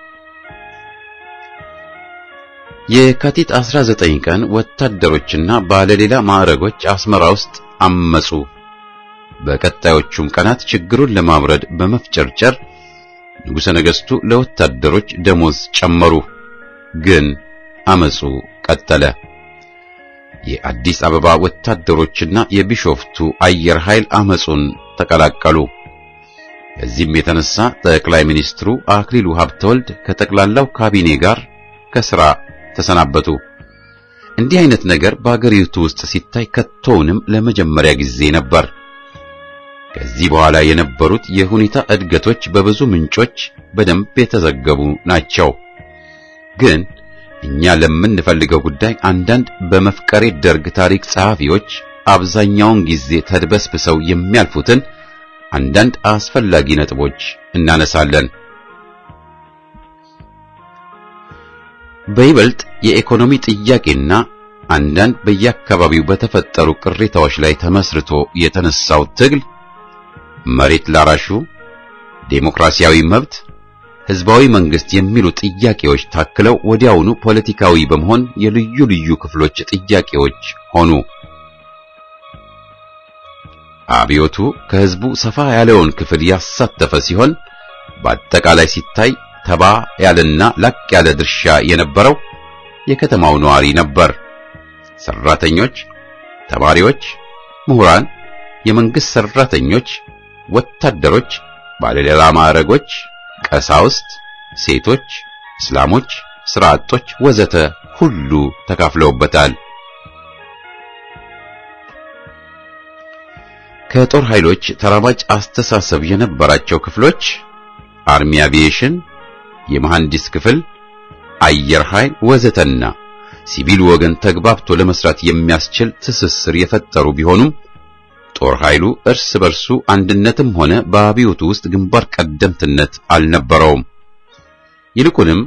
የካቲት 19 ቀን ወታደሮችና ባለሌላ ማዕረጎች አስመራ ውስጥ አመጹ። በቀጣዮቹም ቀናት ችግሩን ለማብረድ በመፍጨርጨር ንጉሠ ነገሥቱ ለወታደሮች ደሞዝ ጨመሩ። ግን አመጹ ቀጠለ። የአዲስ አበባ ወታደሮችና የቢሾፍቱ አየር ኃይል አመጹን ተቀላቀሉ። በዚህም የተነሳ ጠቅላይ ሚኒስትሩ አክሊሉ ሀብተወልድ ከጠቅላላው ካቢኔ ጋር ከሥራ ተሰናበቱ። እንዲህ አይነት ነገር በአገሪቱ ውስጥ ሲታይ ከቶውንም ለመጀመሪያ ጊዜ ነበር። ከዚህ በኋላ የነበሩት የሁኔታ እድገቶች በብዙ ምንጮች በደንብ የተዘገቡ ናቸው። ግን እኛ ለምንፈልገው ጉዳይ አንዳንድ በመፍቀሬ ደርግ ታሪክ ጸሐፊዎች አብዛኛውን ጊዜ ተድበስብሰው የሚያልፉትን አንዳንድ አስፈላጊ ነጥቦች እናነሳለን። በይበልጥ የኢኮኖሚ ጥያቄና አንዳንድ በየአካባቢው በተፈጠሩ ቅሬታዎች ላይ ተመስርቶ የተነሳው ትግል መሬት ላራሹ፣ ዴሞክራሲያዊ መብት፣ ህዝባዊ መንግስት የሚሉ ጥያቄዎች ታክለው ወዲያውኑ ፖለቲካዊ በመሆን የልዩ ልዩ ክፍሎች ጥያቄዎች ሆኑ። አብዮቱ ከህዝቡ ሰፋ ያለውን ክፍል ያሳተፈ ሲሆን በአጠቃላይ ሲታይ ተባ ያለና ላቅ ያለ ድርሻ የነበረው የከተማው ነዋሪ ነበር። ሰራተኞች፣ ተማሪዎች፣ ምሁራን፣ የመንግስት ሰራተኞች፣ ወታደሮች፣ ባለሌላ ማዕረጎች፣ ቀሳውስት፣ ሴቶች፣ እስላሞች፣ ስራ አጦች ወዘተ ሁሉ ተካፍለውበታል። ከጦር ኃይሎች ተራማጅ አስተሳሰብ የነበራቸው ክፍሎች አርሚ አቪዬሽን፣ የመሐንዲስ ክፍል፣ አየር ኃይል ወዘተና ሲቪሉ ወገን ተግባብቶ ለመስራት የሚያስችል ትስስር የፈጠሩ ቢሆኑም ጦር ኃይሉ እርስ በርሱ አንድነትም ሆነ በአብዮቱ ውስጥ ግንባር ቀደምትነት አልነበረውም። ይልቁንም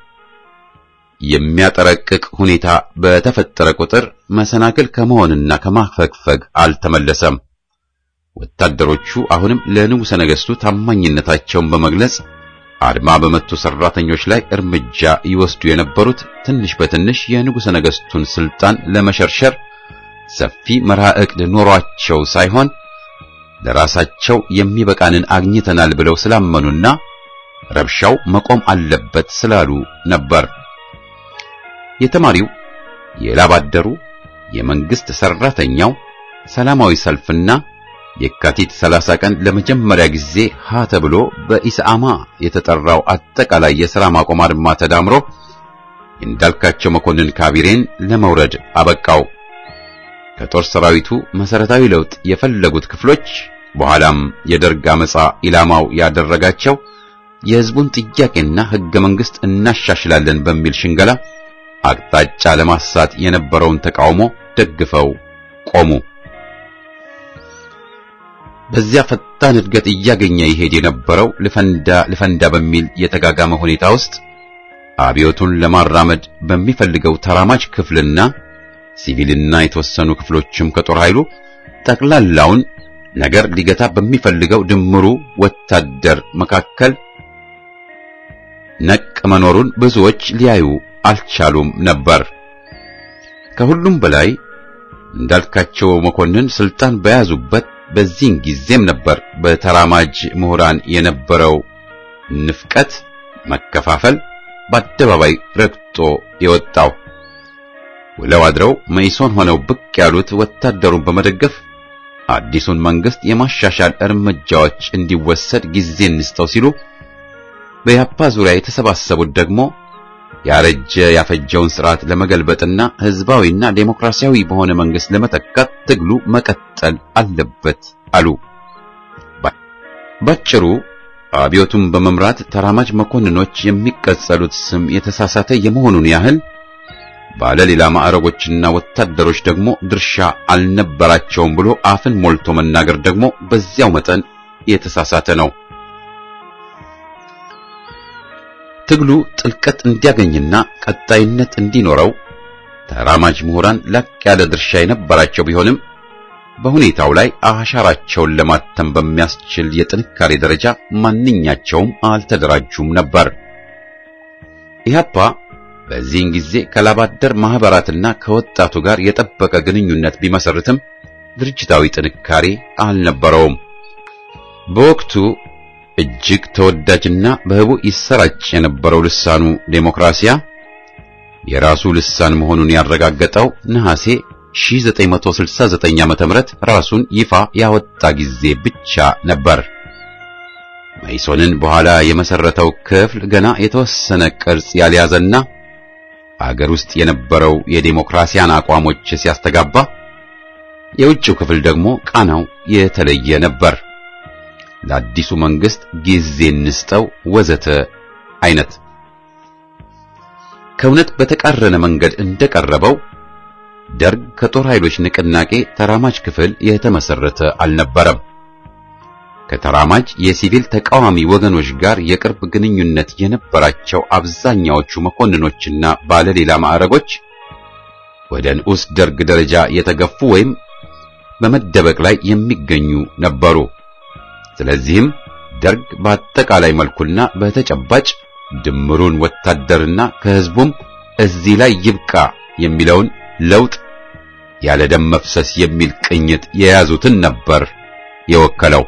የሚያጠረቅቅ ሁኔታ በተፈጠረ ቁጥር መሰናክል ከመሆንና ከማፈግፈግ አልተመለሰም። ወታደሮቹ አሁንም ለንጉሠ ነገሥቱ ታማኝነታቸውን በመግለጽ አድማ በመቱ ሰራተኞች ላይ እርምጃ ይወስዱ የነበሩት ትንሽ በትንሽ የንጉሠ ነገሥቱን ስልጣን ለመሸርሸር ሰፊ መርሃ ዕቅድ ኖሯቸው ሳይሆን ለራሳቸው የሚበቃንን አግኝተናል ብለው ስላመኑና ረብሻው መቆም አለበት ስላሉ ነበር። የተማሪው፣ የላባደሩ፣ የመንግስት ሰራተኛው ሰላማዊ ሰልፍና የካቲት 30 ቀን ለመጀመሪያ ጊዜ ሀ ተብሎ በኢሰአማ የተጠራው አጠቃላይ የሥራ ማቆም አድማ ተዳምሮ እንዳልካቸው መኮንን ካቢሬን ለመውረድ አበቃው። ከጦር ሰራዊቱ መሰረታዊ ለውጥ የፈለጉት ክፍሎች በኋላም የደርግ አመጻ ኢላማው ያደረጋቸው የሕዝቡን ጥያቄና ሕገ መንግሥት እናሻሽላለን በሚል ሽንገላ አቅጣጫ ለማሳት የነበረውን ተቃውሞ ደግፈው ቆሙ። በዚያ ፈጣን እድገት እያገኘ ይሄድ የነበረው ልፈንዳ ልፈንዳ በሚል የተጋጋመ ሁኔታ ውስጥ አብዮቱን ለማራመድ በሚፈልገው ተራማጅ ክፍልና ሲቪልና የተወሰኑ ክፍሎችም ከጦር ኃይሉ ጠቅላላውን ነገር ሊገታ በሚፈልገው ድምሩ ወታደር መካከል ነቅ መኖሩን ብዙዎች ሊያዩ አልቻሉም ነበር። ከሁሉም በላይ እንዳልካቸው መኮንን ስልጣን በያዙበት በዚህን ጊዜም ነበር በተራማጅ ምሁራን የነበረው ንፍቀት፣ መከፋፈል በአደባባይ ረግጦ የወጣው። ውለው አድረው መኢሶን ሆነው ብቅ ያሉት ወታደሩን በመደገፍ አዲሱን መንግስት የማሻሻል እርምጃዎች እንዲወሰድ ጊዜ እንስጠው ሲሉ፣ በያፓ ዙሪያ የተሰባሰቡት ደግሞ ያረጀ ያፈጀውን ስርዓት ለመገልበጥና ህዝባዊና ዴሞክራሲያዊ በሆነ መንግስት ለመተካት ትግሉ መቀጠል አለበት አሉ። ባጭሩ አብዮቱን በመምራት ተራማጅ መኮንኖች የሚቀጸሉት ስም የተሳሳተ የመሆኑን ያህል ባለ ሌላ ማዕረጎችና ወታደሮች ደግሞ ድርሻ አልነበራቸውም ብሎ አፍን ሞልቶ መናገር ደግሞ በዚያው መጠን የተሳሳተ ነው። ትግሉ ጥልቀት እንዲያገኝና ቀጣይነት እንዲኖረው ተራማጅ ምሁራን ላቅ ያለ ድርሻ የነበራቸው ቢሆንም በሁኔታው ላይ አሻራቸውን ለማተም በሚያስችል የጥንካሬ ደረጃ ማንኛቸውም አልተደራጁም ነበር። ኢህአፓ በዚህን ጊዜ ከላባደር ማህበራትና ከወጣቱ ጋር የጠበቀ ግንኙነት ቢመሰርትም ድርጅታዊ ጥንካሬ አልነበረውም። በወቅቱ እጅግ ተወዳጅና በህቡ ይሰራጭ የነበረው ልሳኑ ዴሞክራሲያ የራሱ ልሳን መሆኑን ያረጋገጠው ነሐሴ 1969 ዓ.ም ራሱን ይፋ ያወጣ ጊዜ ብቻ ነበር። መኢሶንን በኋላ የመሰረተው ክፍል ገና የተወሰነ ቅርጽ ያልያዘና አገር ውስጥ የነበረው የዴሞክራሲያን አቋሞች ሲያስተጋባ፣ የውጭው ክፍል ደግሞ ቃናው የተለየ ነበር። ለአዲሱ መንግስት ጊዜ እንስጠው ወዘተ አይነት ከእውነት በተቃረነ መንገድ እንደቀረበው ደርግ ከጦር ኃይሎች ንቅናቄ ተራማጅ ክፍል የተመሰረተ አልነበረም። ከተራማጅ የሲቪል ተቃዋሚ ወገኖች ጋር የቅርብ ግንኙነት የነበራቸው አብዛኛዎቹ መኮንኖችና ባለሌላ ማዕረጎች ወደ ንዑስ ደርግ ደረጃ የተገፉ ወይም በመደበቅ ላይ የሚገኙ ነበሩ። ስለዚህም ደርግ በአጠቃላይ መልኩና በተጨባጭ ድምሩን ወታደርና ከህዝቡም እዚህ ላይ ይብቃ የሚለውን ለውጥ ያለ ደም መፍሰስ የሚል ቅኝት የያዙትን ነበር የወከለው።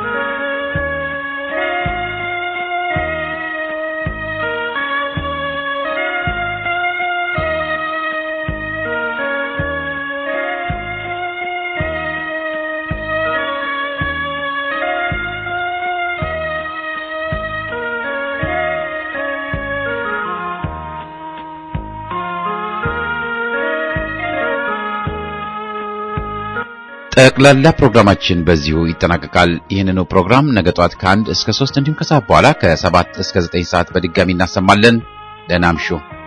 ጠቅላላ ፕሮግራማችን በዚሁ ይጠናቀቃል። ይህንኑ ፕሮግራም ነገ ጧት ከአንድ እስከ ሶስት እንዲሁም ከሰዓት በኋላ ከሰባት እስከ ዘጠኝ ሰዓት በድጋሚ እናሰማለን። ደህና እምሹ።